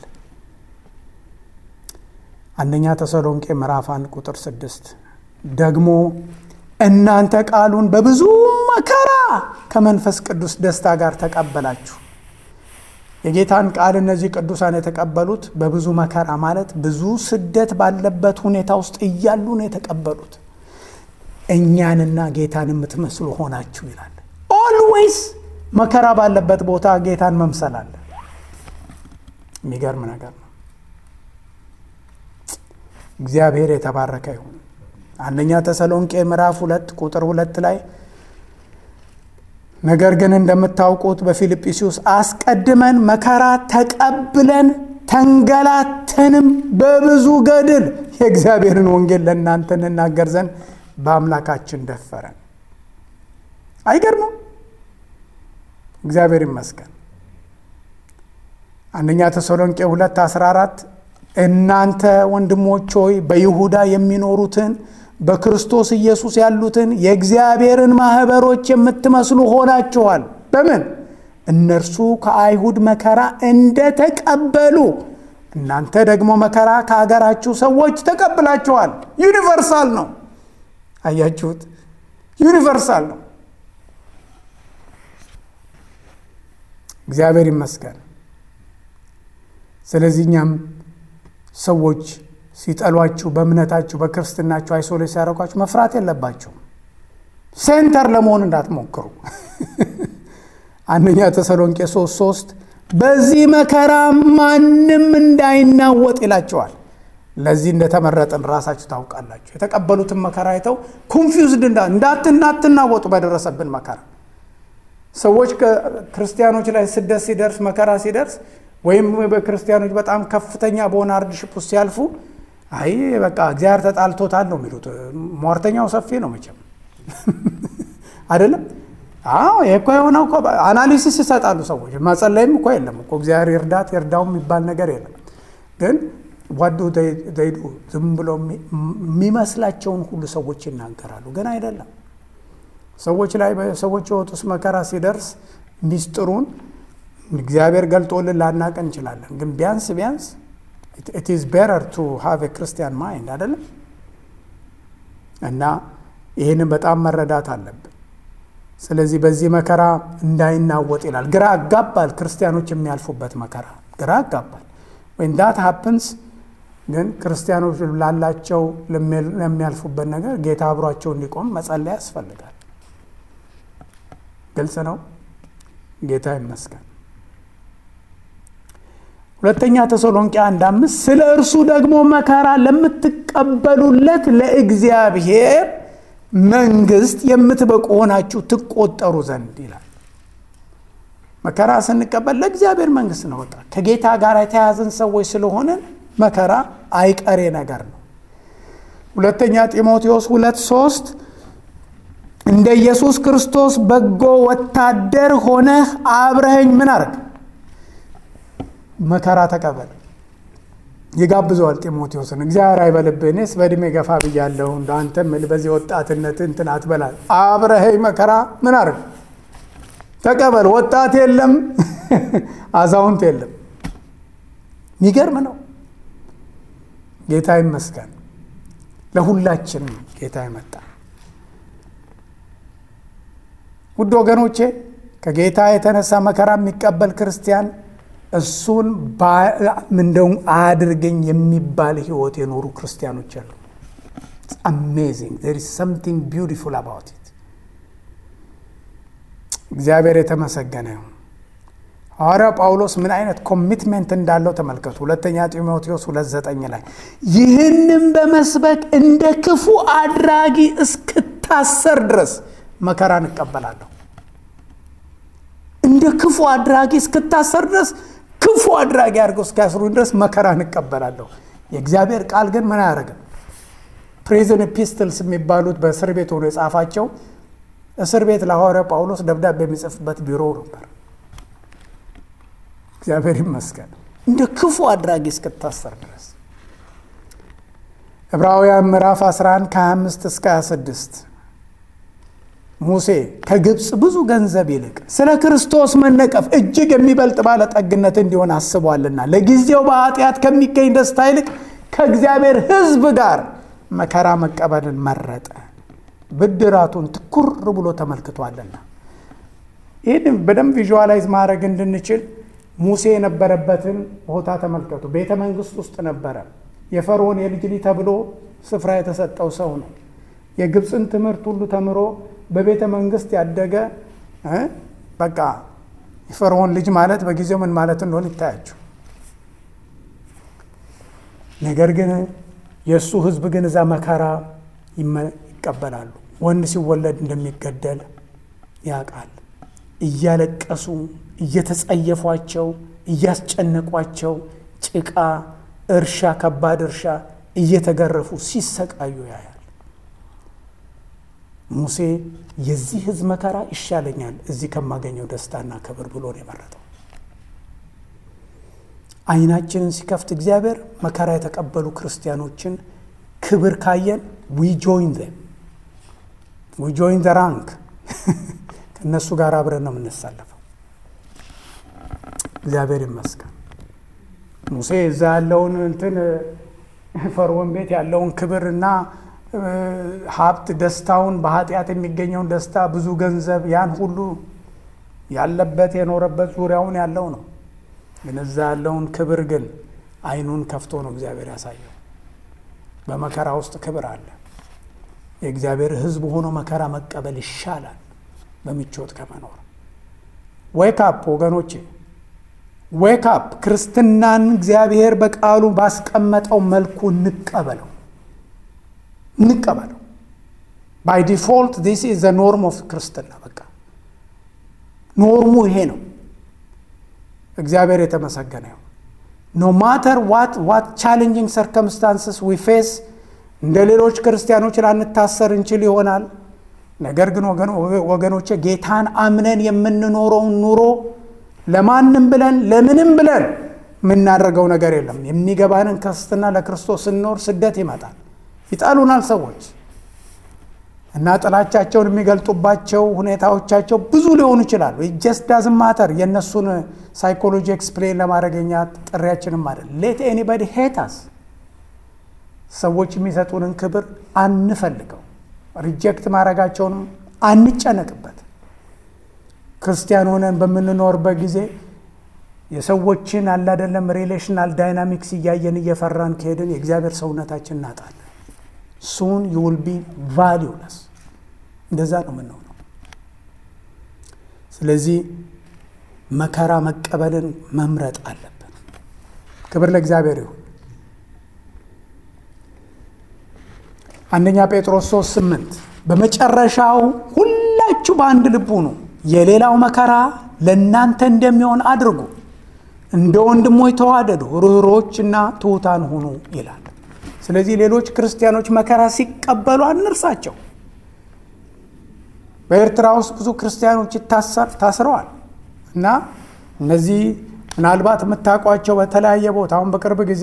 አንደኛ ተሰሎንቄ ምዕራፍ አንድ ቁጥር ስድስት ደግሞ እናንተ ቃሉን በብዙ መከራ ከመንፈስ ቅዱስ ደስታ ጋር ተቀበላችሁ። የጌታን ቃል እነዚህ ቅዱሳን የተቀበሉት በብዙ መከራ ማለት ብዙ ስደት ባለበት ሁኔታ ውስጥ እያሉ ነው የተቀበሉት። እኛንና ጌታን የምትመስሉ ሆናችሁ ይላል። ኦልዌይስ መከራ ባለበት ቦታ ጌታን መምሰል አለ። የሚገርም ነገር ነው። እግዚአብሔር የተባረከ ይሁን። አንደኛ ተሰሎንቄ ምዕራፍ ሁለት ቁጥር ሁለት ላይ ነገር ግን እንደምታውቁት በፊልጵስዩስ አስቀድመን መከራ ተቀብለን ተንገላተንም በብዙ ገድል የእግዚአብሔርን ወንጌል ለእናንተ እንናገር ዘንድ በአምላካችን ደፈረን። አይገርምም? እግዚአብሔር ይመስገን። አንደኛ ተሰሎንቄ 2 14 እናንተ ወንድሞች ሆይ በይሁዳ የሚኖሩትን በክርስቶስ ኢየሱስ ያሉትን የእግዚአብሔርን ማኅበሮች የምትመስሉ ሆናችኋል። በምን እነርሱ ከአይሁድ መከራ እንደተቀበሉ እናንተ ደግሞ መከራ ከአገራችሁ ሰዎች ተቀብላችኋል። ዩኒቨርሳል ነው። አያችሁት? ዩኒቨርሳል ነው። እግዚአብሔር ይመስገን። ስለዚህ እኛም ሰዎች ሲጠሏችሁ በእምነታችሁ በክርስትናችሁ አይሶሌት ሲያደርጓችሁ መፍራት የለባችሁም። ሴንተር ለመሆን እንዳትሞክሩ። አንደኛ ተሰሎንቄ ሶስት ሶስት በዚህ መከራ ማንም እንዳይናወጥ ይላቸዋል። ለዚህ እንደተመረጥን ራሳችሁ ታውቃላችሁ። የተቀበሉትን መከራ አይተው ኮንፊውዝድ እንዳትናወጡ በደረሰብን መከራ ሰዎች ክርስቲያኖች ላይ ስደት ሲደርስ መከራ ሲደርስ ወይም በክርስቲያኖች በጣም ከፍተኛ በሆነ አርድሽፕ ውስጥ ሲያልፉ አይ በቃ እግዚአብሔር ተጣልቶታል ነው የሚሉት። ሟርተኛው ሰፊ ነው መቼም አይደለም። አዎ ይህ እኮ የሆነው አናሊሲስ ይሰጣሉ ሰዎች። መጸለይም እኮ የለም እኮ እግዚአብሔር ይርዳት ይርዳው የሚባል ነገር የለም። ግን ዋዱ ዘይዱ ዝም ብሎ የሚመስላቸውን ሁሉ ሰዎች ይናገራሉ። ግን አይደለም። ሰዎች ላይ በሰዎች ሕይወት ውስጥ መከራ ሲደርስ ሚስጥሩን እግዚአብሔር ገልጦልን ላናቅ እንችላለን። ግን ቢያንስ ቢያንስ ኢት ኢዝ ቤተር ቱ ሃቭ ክርስቲያን ማይንድ አይደለም እና ይህንን በጣም መረዳት አለብን። ስለዚህ በዚህ መከራ እንዳይናወጥ ይላል። ግራ አጋባል ክርስቲያኖች የሚያልፉበት መከራ ግራ አጋባል። ወይም ዳት ሀፕንስ ግን ክርስቲያኖች ላላቸው ለሚያልፉበት ነገር ጌታ አብሯቸው እንዲቆም መጸለይ ያስፈልጋል። ግልጽ ነው። ጌታ ይመስገን። ሁለተኛ ተሰሎንቄ አንድ አምስት ስለ እርሱ ደግሞ መከራ ለምትቀበሉለት ለእግዚአብሔር መንግስት የምትበቁ ሆናችሁ ትቆጠሩ ዘንድ ይላል። መከራ ስንቀበል ለእግዚአብሔር መንግስት ነው። በቃ ከጌታ ጋር የተያዘን ሰዎች ስለሆንን መከራ አይቀሬ ነገር ነው። ሁለተኛ ጢሞቴዎስ ሁለት ሶስት እንደ ኢየሱስ ክርስቶስ በጎ ወታደር ሆነህ አብረኸኝ ምን አርግ መከራ ተቀበል። ይጋብዘዋል ጢሞቴዎስን። እግዚአብሔር አይበልብህ፣ እኔስ በእድሜ ገፋ ብያለሁ፣ እንደ አንተም በዚህ ወጣትነት እንትን አትበላል። አብረኸኝ መከራ ምን አርግ ተቀበል። ወጣት የለም አዛውንት የለም። የሚገርም ነው። ጌታ ይመስገን። ለሁላችንም ጌታ ይመጣ። ውድ ወገኖቼ ከጌታ የተነሳ መከራ የሚቀበል ክርስቲያን እሱን እንደውም አያድርገኝ የሚባል ህይወት የኖሩ ክርስቲያኖች አሉ። አሜዚንግ ዜር ኢዝ ሰምቲንግ ቢዩቲፉል አባውት ኢት። እግዚአብሔር የተመሰገነ ይሁን። ሐዋርያው ጳውሎስ ምን አይነት ኮሚትሜንት እንዳለው ተመልከቱ። ሁለተኛ ጢሞቴዎስ ሁለት ዘጠኝ ላይ ይህንም በመስበክ እንደ ክፉ አድራጊ እስክታሰር ድረስ መከራን እቀበላለሁ። እንደ ክፉ አድራጊ እስክታሰር ድረስ ክፉ አድራጊ አድርገው እስኪያስሩኝ ድረስ መከራን እቀበላለሁ። የእግዚአብሔር ቃል ግን ምን አያደርግም? ፕሪዝን ኤፒስትልስ የሚባሉት በእስር ቤት ሆኖ የጻፋቸው እስር ቤት ለሐዋርያው ጳውሎስ ደብዳቤ የሚጽፍበት ቢሮ ነበር። እግዚአብሔር ይመስገን። እንደ ክፉ አድራጊ እስክታሰር ድረስ ዕብራውያን ምዕራፍ 11 ከ25 እስከ 26 ሙሴ ከግብፅ ብዙ ገንዘብ ይልቅ ስለ ክርስቶስ መነቀፍ እጅግ የሚበልጥ ባለጠግነት እንዲሆን አስቧልና ለጊዜው በኃጢአት ከሚገኝ ደስታ ይልቅ ከእግዚአብሔር ሕዝብ ጋር መከራ መቀበልን መረጠ፣ ብድራቱን ትኩር ብሎ ተመልክቷልና። ይህን በደንብ ቪዥዋላይዝ ማድረግ እንድንችል ሙሴ የነበረበትን ቦታ ተመልከቱ። ቤተ መንግስት ውስጥ ነበረ። የፈርዖን የልጅ ልጅ ተብሎ ስፍራ የተሰጠው ሰው ነው። የግብፅን ትምህርት ሁሉ ተምሮ በቤተ መንግስት ያደገ በቃ የፈርዖን ልጅ ማለት በጊዜው ምን ማለት እንደሆነ ይታያቸው። ነገር ግን የእሱ ህዝብ ግን እዛ መከራ ይቀበላሉ። ወንድ ሲወለድ እንደሚገደል ያውቃል። እያለቀሱ እየተጸየፏቸው፣ እያስጨነቋቸው ጭቃ እርሻ፣ ከባድ እርሻ እየተገረፉ ሲሰቃዩ ያያል። ሙሴ የዚህ ህዝብ መከራ ይሻለኛል እዚህ ከማገኘው ደስታና ክብር ብሎ ነው የመረጠው። አይናችንን ሲከፍት እግዚአብሔር መከራ የተቀበሉ ክርስቲያኖችን ክብር ካየን ዊ ጆይን ዘም ዊ ጆይን ዘ ራንክ ከእነሱ ጋር አብረን ነው የምንሳለፈው። እግዚአብሔር ይመስገን። ሙሴ እዛ ያለውን እንትን ፈርዖን ቤት ያለውን ክብርና ሀብት ደስታውን በኃጢአት የሚገኘውን ደስታ ብዙ ገንዘብ ያን ሁሉ ያለበት የኖረበት ዙሪያውን ያለው ነው። ግን እዛ ያለውን ክብር ግን አይኑን ከፍቶ ነው እግዚአብሔር ያሳየው። በመከራ ውስጥ ክብር አለ። የእግዚአብሔር ሕዝብ ሆኖ መከራ መቀበል ይሻላል በምቾት ከመኖር። ዌክ አፕ ወገኖቼ፣ ዌክ አፕ። ክርስትናን እግዚአብሔር በቃሉ ባስቀመጠው መልኩ እንቀበለው እንቀበለው። ባይ ዲፎልት ዲስ ኢዝ ዘ ኖርም ኦፍ ክርስትና። በቃ ኖርሙ ይሄ ነው። እግዚአብሔር የተመሰገነ ይሁን። ኖ ማተር ዋት ዋት ቻሌንጂንግ ሰርከምስታንስስ ዊ ፌስ እንደ ሌሎች ክርስቲያኖች ላንታሰር እንችል ይሆናል። ነገር ግን ወገኖቼ ጌታን አምነን የምንኖረውን ኑሮ ለማንም ብለን ለምንም ብለን የምናደርገው ነገር የለም። የሚገባንን ክርስትና ለክርስቶስ ስንኖር ስደት ይመጣል። ይጣሉናል ሰዎች። እና ጥላቻቸውን የሚገልጡባቸው ሁኔታዎቻቸው ብዙ ሊሆኑ ይችላሉ። ጀስት ዳዝን ማተር የእነሱን ሳይኮሎጂ ኤክስፕሌን ለማድረገኛ ጥሪያችንም አይደል። ሌት ኤኒባዲ ሄታስ ሰዎች የሚሰጡንን ክብር አንፈልገው፣ ሪጀክት ማድረጋቸውንም አንጨነቅበት። ክርስቲያን ሆነን በምንኖርበት ጊዜ የሰዎችን አላደለም ሪሌሽናል ዳይናሚክስ እያየን እየፈራን ከሄድን የእግዚአብሔር ሰውነታችን እናጣለን። ሱን ዩል ቢ ቫሊውለስ እንደዛ ነው የምንሆነው። ስለዚህ መከራ መቀበልን መምረጥ አለብን። ክብር ለእግዚአብሔር ይሁን። አንደኛ ጴጥሮስ 3 8 በመጨረሻው ሁላችሁ በአንድ ልብ ሁኑ፣ የሌላው መከራ ለእናንተ እንደሚሆን አድርጉ፣ እንደ ወንድሞች ተዋደዱ፣ ርኅሮችና ትሑታን ሁኑ ይላል። ስለዚህ ሌሎች ክርስቲያኖች መከራ ሲቀበሉ አንርሳቸው። በኤርትራ ውስጥ ብዙ ክርስቲያኖች ታስረዋል እና እነዚህ ምናልባት የምታውቋቸው በተለያየ ቦታ አሁን በቅርብ ጊዜ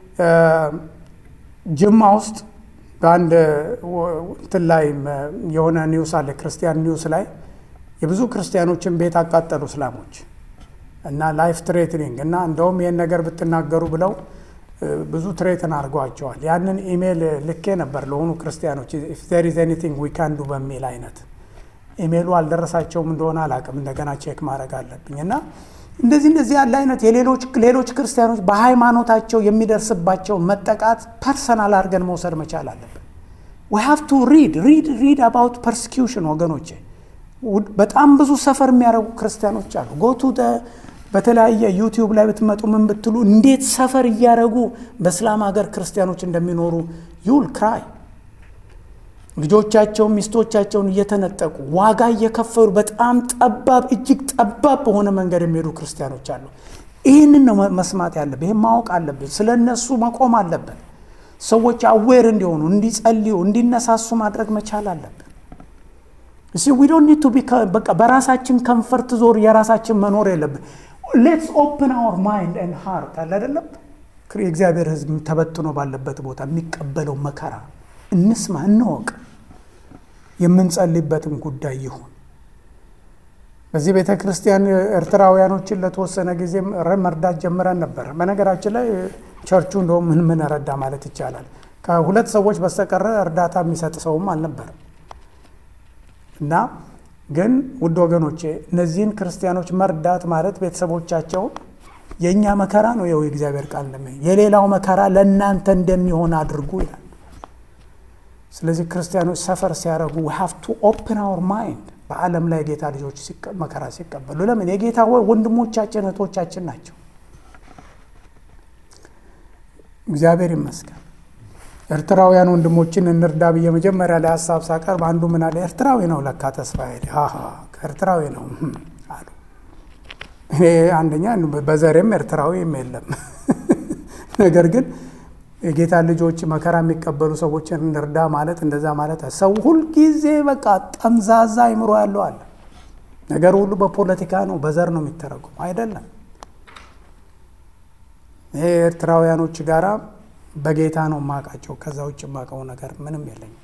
ጅማ ውስጥ በአንድ እንትን ላይ የሆነ ኒውስ አለ፣ ክርስቲያን ኒውስ ላይ የብዙ ክርስቲያኖችን ቤት አቃጠሉ እስላሞች እና ላይፍ ትሬትኒንግ እና እንደውም ይህን ነገር ብትናገሩ ብለው ብዙ ትሬትን አድርገዋቸዋል። ያንን ኢሜይል ልኬ ነበር ለሆኑ ክርስቲያኖች ኢፍ ዜር ኢዝ ኤኒቲንግ ዊ ካን ዱ በሚል አይነት ኢሜይሉ አልደረሳቸውም እንደሆነ አላቅም። እንደገና ቼክ ማድረግ አለብኝ እና እንደዚህ እንደዚህ ያለ አይነት የሌሎች ሌሎች ክርስቲያኖች በሃይማኖታቸው የሚደርስባቸውን መጠቃት ፐርሰናል አድርገን መውሰድ መቻል አለብን። ዊ ሃቭ ቱ ሪድ ሪድ ሪድ አባውት ፐርሲኪውሽን ወገኖቼ። በጣም ብዙ ሰፈር የሚያደርጉ ክርስቲያኖች አሉ። ጎቱ በተለያየ ዩቲዩብ ላይ ብትመጡ ምን ብትሉ እንዴት ሰፈር እያደረጉ በእስላም ሀገር ክርስቲያኖች እንደሚኖሩ ዩል ክራይ ልጆቻቸውን ሚስቶቻቸውን እየተነጠቁ ዋጋ እየከፈሉ በጣም ጠባብ እጅግ ጠባብ በሆነ መንገድ የሚሄዱ ክርስቲያኖች አሉ። ይህንን ነው መስማት ያለብን። ይህን ማወቅ አለብን። ስለ እነሱ መቆም አለብን። ሰዎች አዌር እንዲሆኑ፣ እንዲጸልዩ፣ እንዲነሳሱ ማድረግ መቻል አለብን። እሲ ዊ ዶንት ኒድ ቱ ቢ በቃ በራሳችን ከንፈርት ዞር የራሳችን መኖር የለብን። ሌትስ ኦፕን አወር ማይንድ ኤንድ ሃርት አለ አይደለም። የእግዚአብሔር ሕዝብ ተበትኖ ባለበት ቦታ የሚቀበለው መከራ እንስማ፣ እንወቅ። የምንጸልይበትም ጉዳይ ይሁን። በዚህ ቤተ ክርስቲያን ኤርትራውያኖችን ለተወሰነ ጊዜ መርዳት ጀምረን ነበር። በነገራችን ላይ ቸርቹ እንደውም ምን ምን ረዳ ማለት ይቻላል ከሁለት ሰዎች በስተቀረ እርዳታ የሚሰጥ ሰውም አልነበርም። እና ግን ውድ ወገኖቼ እነዚህን ክርስቲያኖች መርዳት ማለት ቤተሰቦቻቸውን የእኛ መከራ ነው የው የእግዚአብሔር ቃል እንደሚ የሌላው መከራ ለእናንተ እንደሚሆን አድርጉ ይላል። ስለዚህ ክርስቲያኖች ሰፈር ሲያደርጉ ሃቭ ቱ ኦፕን አወር ማይንድ በዓለም ላይ የጌታ ልጆች መከራ ሲቀበሉ ለምን የጌታ ወንድሞቻችን እህቶቻችን ናቸው። እግዚአብሔር ይመስገን። ኤርትራውያን ወንድሞችን እንርዳ ብዬ መጀመሪያ ላይ ሀሳብ ሳቀርብ አንዱ ምን አለ፣ ኤርትራዊ ነው ለካ ተስፋ ሄደ ኤርትራዊ ነው አሉ። እኔ አንደኛ በዘሬም ኤርትራዊም የለም ነገር ግን የጌታ ልጆች መከራ የሚቀበሉ ሰዎችን እንርዳ ማለት እንደዛ ማለት ሰው ሁልጊዜ በቃ ጠምዛዛ አይምሮ ያለው አለ። ነገር ሁሉ በፖለቲካ ነው በዘር ነው የሚተረጉም አይደለም። ይሄ ኤርትራውያኖች ጋራ በጌታ ነው ማቃቸው። ከዛ ውጭ ማቀው ነገር ምንም የለኝም።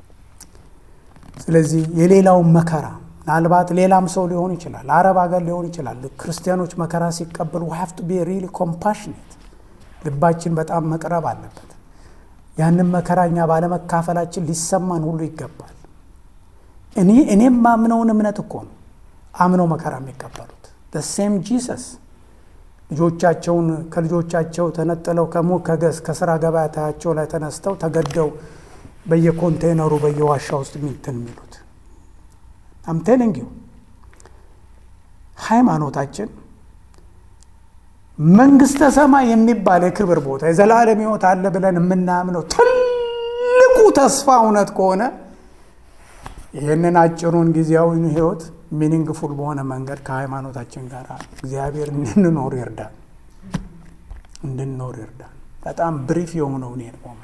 ስለዚህ የሌላውን መከራ ምናልባት ሌላም ሰው ሊሆን ይችላል፣ አረብ ሀገር ሊሆን ይችላል። ክርስቲያኖች መከራ ሲቀበሉ ሃቭ ቱ ቢ ሪሊ ኮምፓሽኔት ልባችን በጣም መቅረብ አለበት። ያንን መከራኛ ባለመካፈላችን ሊሰማን ሁሉ ይገባል። እኔ እኔም ማምነውን እምነት እኮ ነው አምነው መከራ የሚቀበሉት ሴም ጂሰስ ልጆቻቸውን ከልጆቻቸው ተነጥለው ከሙ ከገዝ ከስራ ገበያታቸው ላይ ተነስተው ተገደው በየኮንቴነሩ በየዋሻ ውስጥ ሚንትን የሚሉት አምቴልንጊው ሃይማኖታችን መንግስተ ሰማይ የሚባል የክብር ቦታ የዘላለም ሕይወት አለ ብለን የምናምነው ትልቁ ተስፋ እውነት ከሆነ ይህንን አጭሩን ጊዜያዊን ሕይወት ሚኒንግፉል በሆነ መንገድ ከሃይማኖታችን ጋር እግዚአብሔር እንድንኖር ይርዳል እንድንኖር ይርዳል። በጣም ብሪፍ የሆነውን ይሄን ሞመንት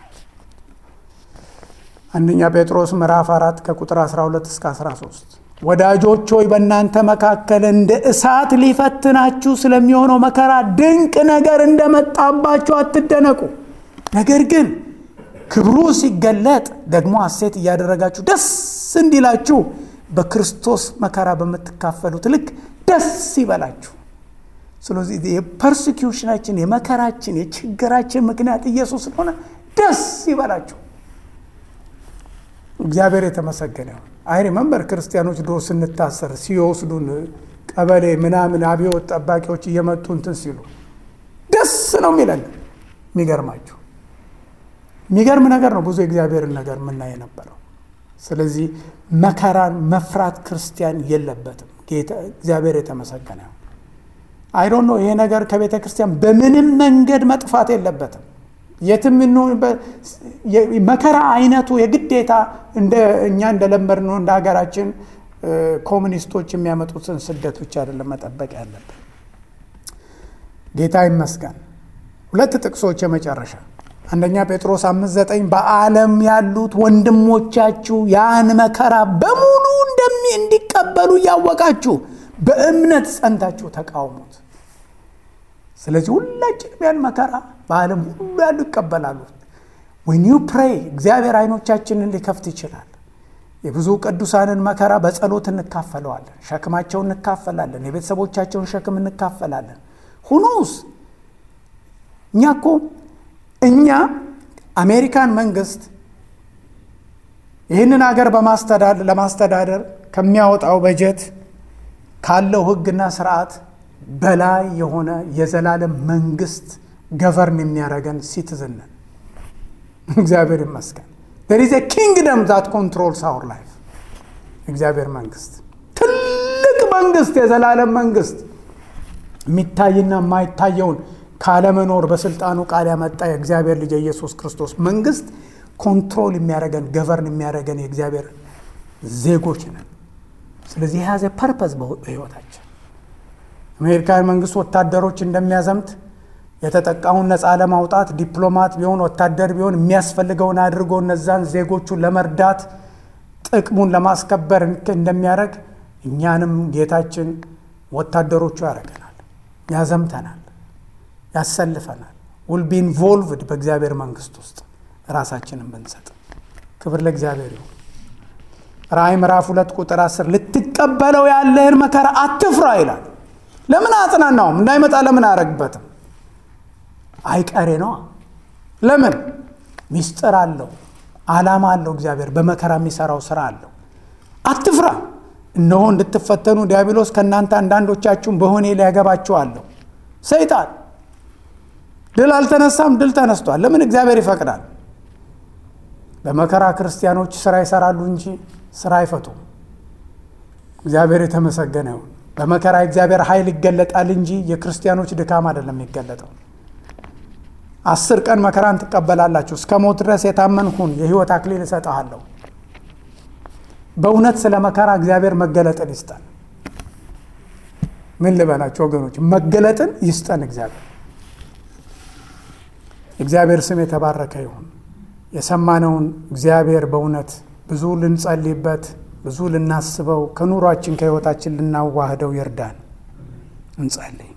አንደኛ ጴጥሮስ ምዕራፍ አራት ከቁጥር 12 እስከ 13 ወዳጆች ሆይ በእናንተ መካከል እንደ እሳት ሊፈትናችሁ ስለሚሆነው መከራ ድንቅ ነገር እንደመጣባችሁ አትደነቁ። ነገር ግን ክብሩ ሲገለጥ ደግሞ ሐሴት እያደረጋችሁ ደስ እንዲላችሁ በክርስቶስ መከራ በምትካፈሉት ልክ ደስ ይበላችሁ። ስለዚህ የፐርሲኪውሽናችን የመከራችን የችግራችን ምክንያት ኢየሱስ ስለሆነ ደስ ይበላችሁ። እግዚአብሔር የተመሰገነ ይሁን። አይ ሪመምበር ክርስቲያኖች ድሮ ስንታሰር ሲወስዱን ቀበሌ ምናምን አብዮት ጠባቂዎች እየመጡ እንትን ሲሉ ደስ ነው የሚለን። የሚገርማችሁ የሚገርም ነገር ነው። ብዙ የእግዚአብሔርን ነገር የምናይ የነበረው። ስለዚህ መከራን መፍራት ክርስቲያን የለበትም። እግዚአብሔር የተመሰገነ ይሁን። አይ ዶንት ኖ ይሄ ነገር ከቤተ ክርስቲያን በምንም መንገድ መጥፋት የለበትም። የትም መከራ አይነቱ የግዴታ እኛ እንደለመድነው እንደ ሀገራችን ኮሚኒስቶች የሚያመጡትን ስደት ብቻ አይደለም መጠበቅ ያለብን። ጌታ ይመስገን። ሁለት ጥቅሶች የመጨረሻ አንደኛ ጴጥሮስ አምስት ዘጠኝ በዓለም ያሉት ወንድሞቻችሁ ያን መከራ በሙሉ እንደሚ እንዲቀበሉ እያወቃችሁ በእምነት ጸንታችሁ ተቃውሙት። ስለዚህ ሁላችንም ያን መከራ በዓለም ሁሉ ያሉ ይቀበላሉ። ዌን ዩ ፕሬይ እግዚአብሔር አይኖቻችንን ሊከፍት ይችላል። የብዙ ቅዱሳንን መከራ በጸሎት እንካፈለዋለን። ሸክማቸውን እንካፈላለን። የቤተሰቦቻቸውን ሸክም እንካፈላለን። ሁኖስ እኛ እኮ እኛ አሜሪካን መንግስት ይህንን ሀገር ለማስተዳደር ከሚያወጣው በጀት ካለው ሕግና ስርዓት በላይ የሆነ የዘላለም መንግስት ገቨርን የሚያደርገን ሲቲዝን ነን። እግዚአብሔር ይመስገን። there is a kingdom that controls our life እግዚአብሔር መንግስት ትልቅ መንግስት፣ የዘላለም መንግስት የሚታይና የማይታየውን ካለመኖር በስልጣኑ ቃል ያመጣ የእግዚአብሔር ልጅ የኢየሱስ ክርስቶስ መንግስት ኮንትሮል የሚያደርገን ገቨርን የሚያደርገን የእግዚአብሔር ዜጎች ነን። ስለዚህ የያዘ ፐርፐዝ በህይወታችን አሜሪካን መንግስት ወታደሮች እንደሚያዘምት የተጠቃውን ነፃ ለማውጣት ዲፕሎማት ቢሆን ወታደር ቢሆን የሚያስፈልገውን አድርጎ እነዛን ዜጎቹን ለመርዳት ጥቅሙን ለማስከበር እንደሚያደርግ እኛንም ጌታችን ወታደሮቹ ያደርገናል፣ ያዘምተናል፣ ያሰልፈናል። ውል ቢ ኢንቮልቭድ በእግዚአብሔር መንግስት ውስጥ ራሳችንን ብንሰጥ ክብር ለእግዚአብሔር ይሁን። ራእይ ምዕራፍ ሁለት ቁጥር አስር ልትቀበለው ያለህን መከራ አትፍራ ይላል። ለምን አጽናናውም? እንዳይመጣ ለምን አያረግበትም? አይቀሬ ነዋ። ለምን ሚስጥር አለው፣ ዓላማ አለው። እግዚአብሔር በመከራ የሚሰራው ስራ አለው። አትፍራ፣ እነሆ እንድትፈተኑ ዲያብሎስ ከእናንተ አንዳንዶቻችሁን በሆኔ ሊያገባችሁ አለው። ሰይጣን ድል አልተነሳም፣ ድል ተነስቷል። ለምን እግዚአብሔር ይፈቅዳል? በመከራ ክርስቲያኖች ስራ ይሰራሉ እንጂ ስራ አይፈቱም። እግዚአብሔር የተመሰገነ ይሁን። በመከራ እግዚአብሔር ኃይል ይገለጣል እንጂ የክርስቲያኖች ድካም አይደለም የሚገለጠው። አስር ቀን መከራን ትቀበላላችሁ፣ እስከ ሞት ድረስ የታመንሁን የህይወት አክሊል እሰጥሃለሁ። በእውነት ስለ መከራ እግዚአብሔር መገለጥን ይስጠን። ምን ልበላችሁ ወገኖች፣ መገለጥን ይስጠን እግዚአብሔር። እግዚአብሔር ስም የተባረከ ይሁን። የሰማነውን እግዚአብሔር በእውነት ብዙ ልንጸልይበት ብዙ ልናስበው ከኑሯችን ከህይወታችን ልናዋህደው ይርዳን። እንጸልይ።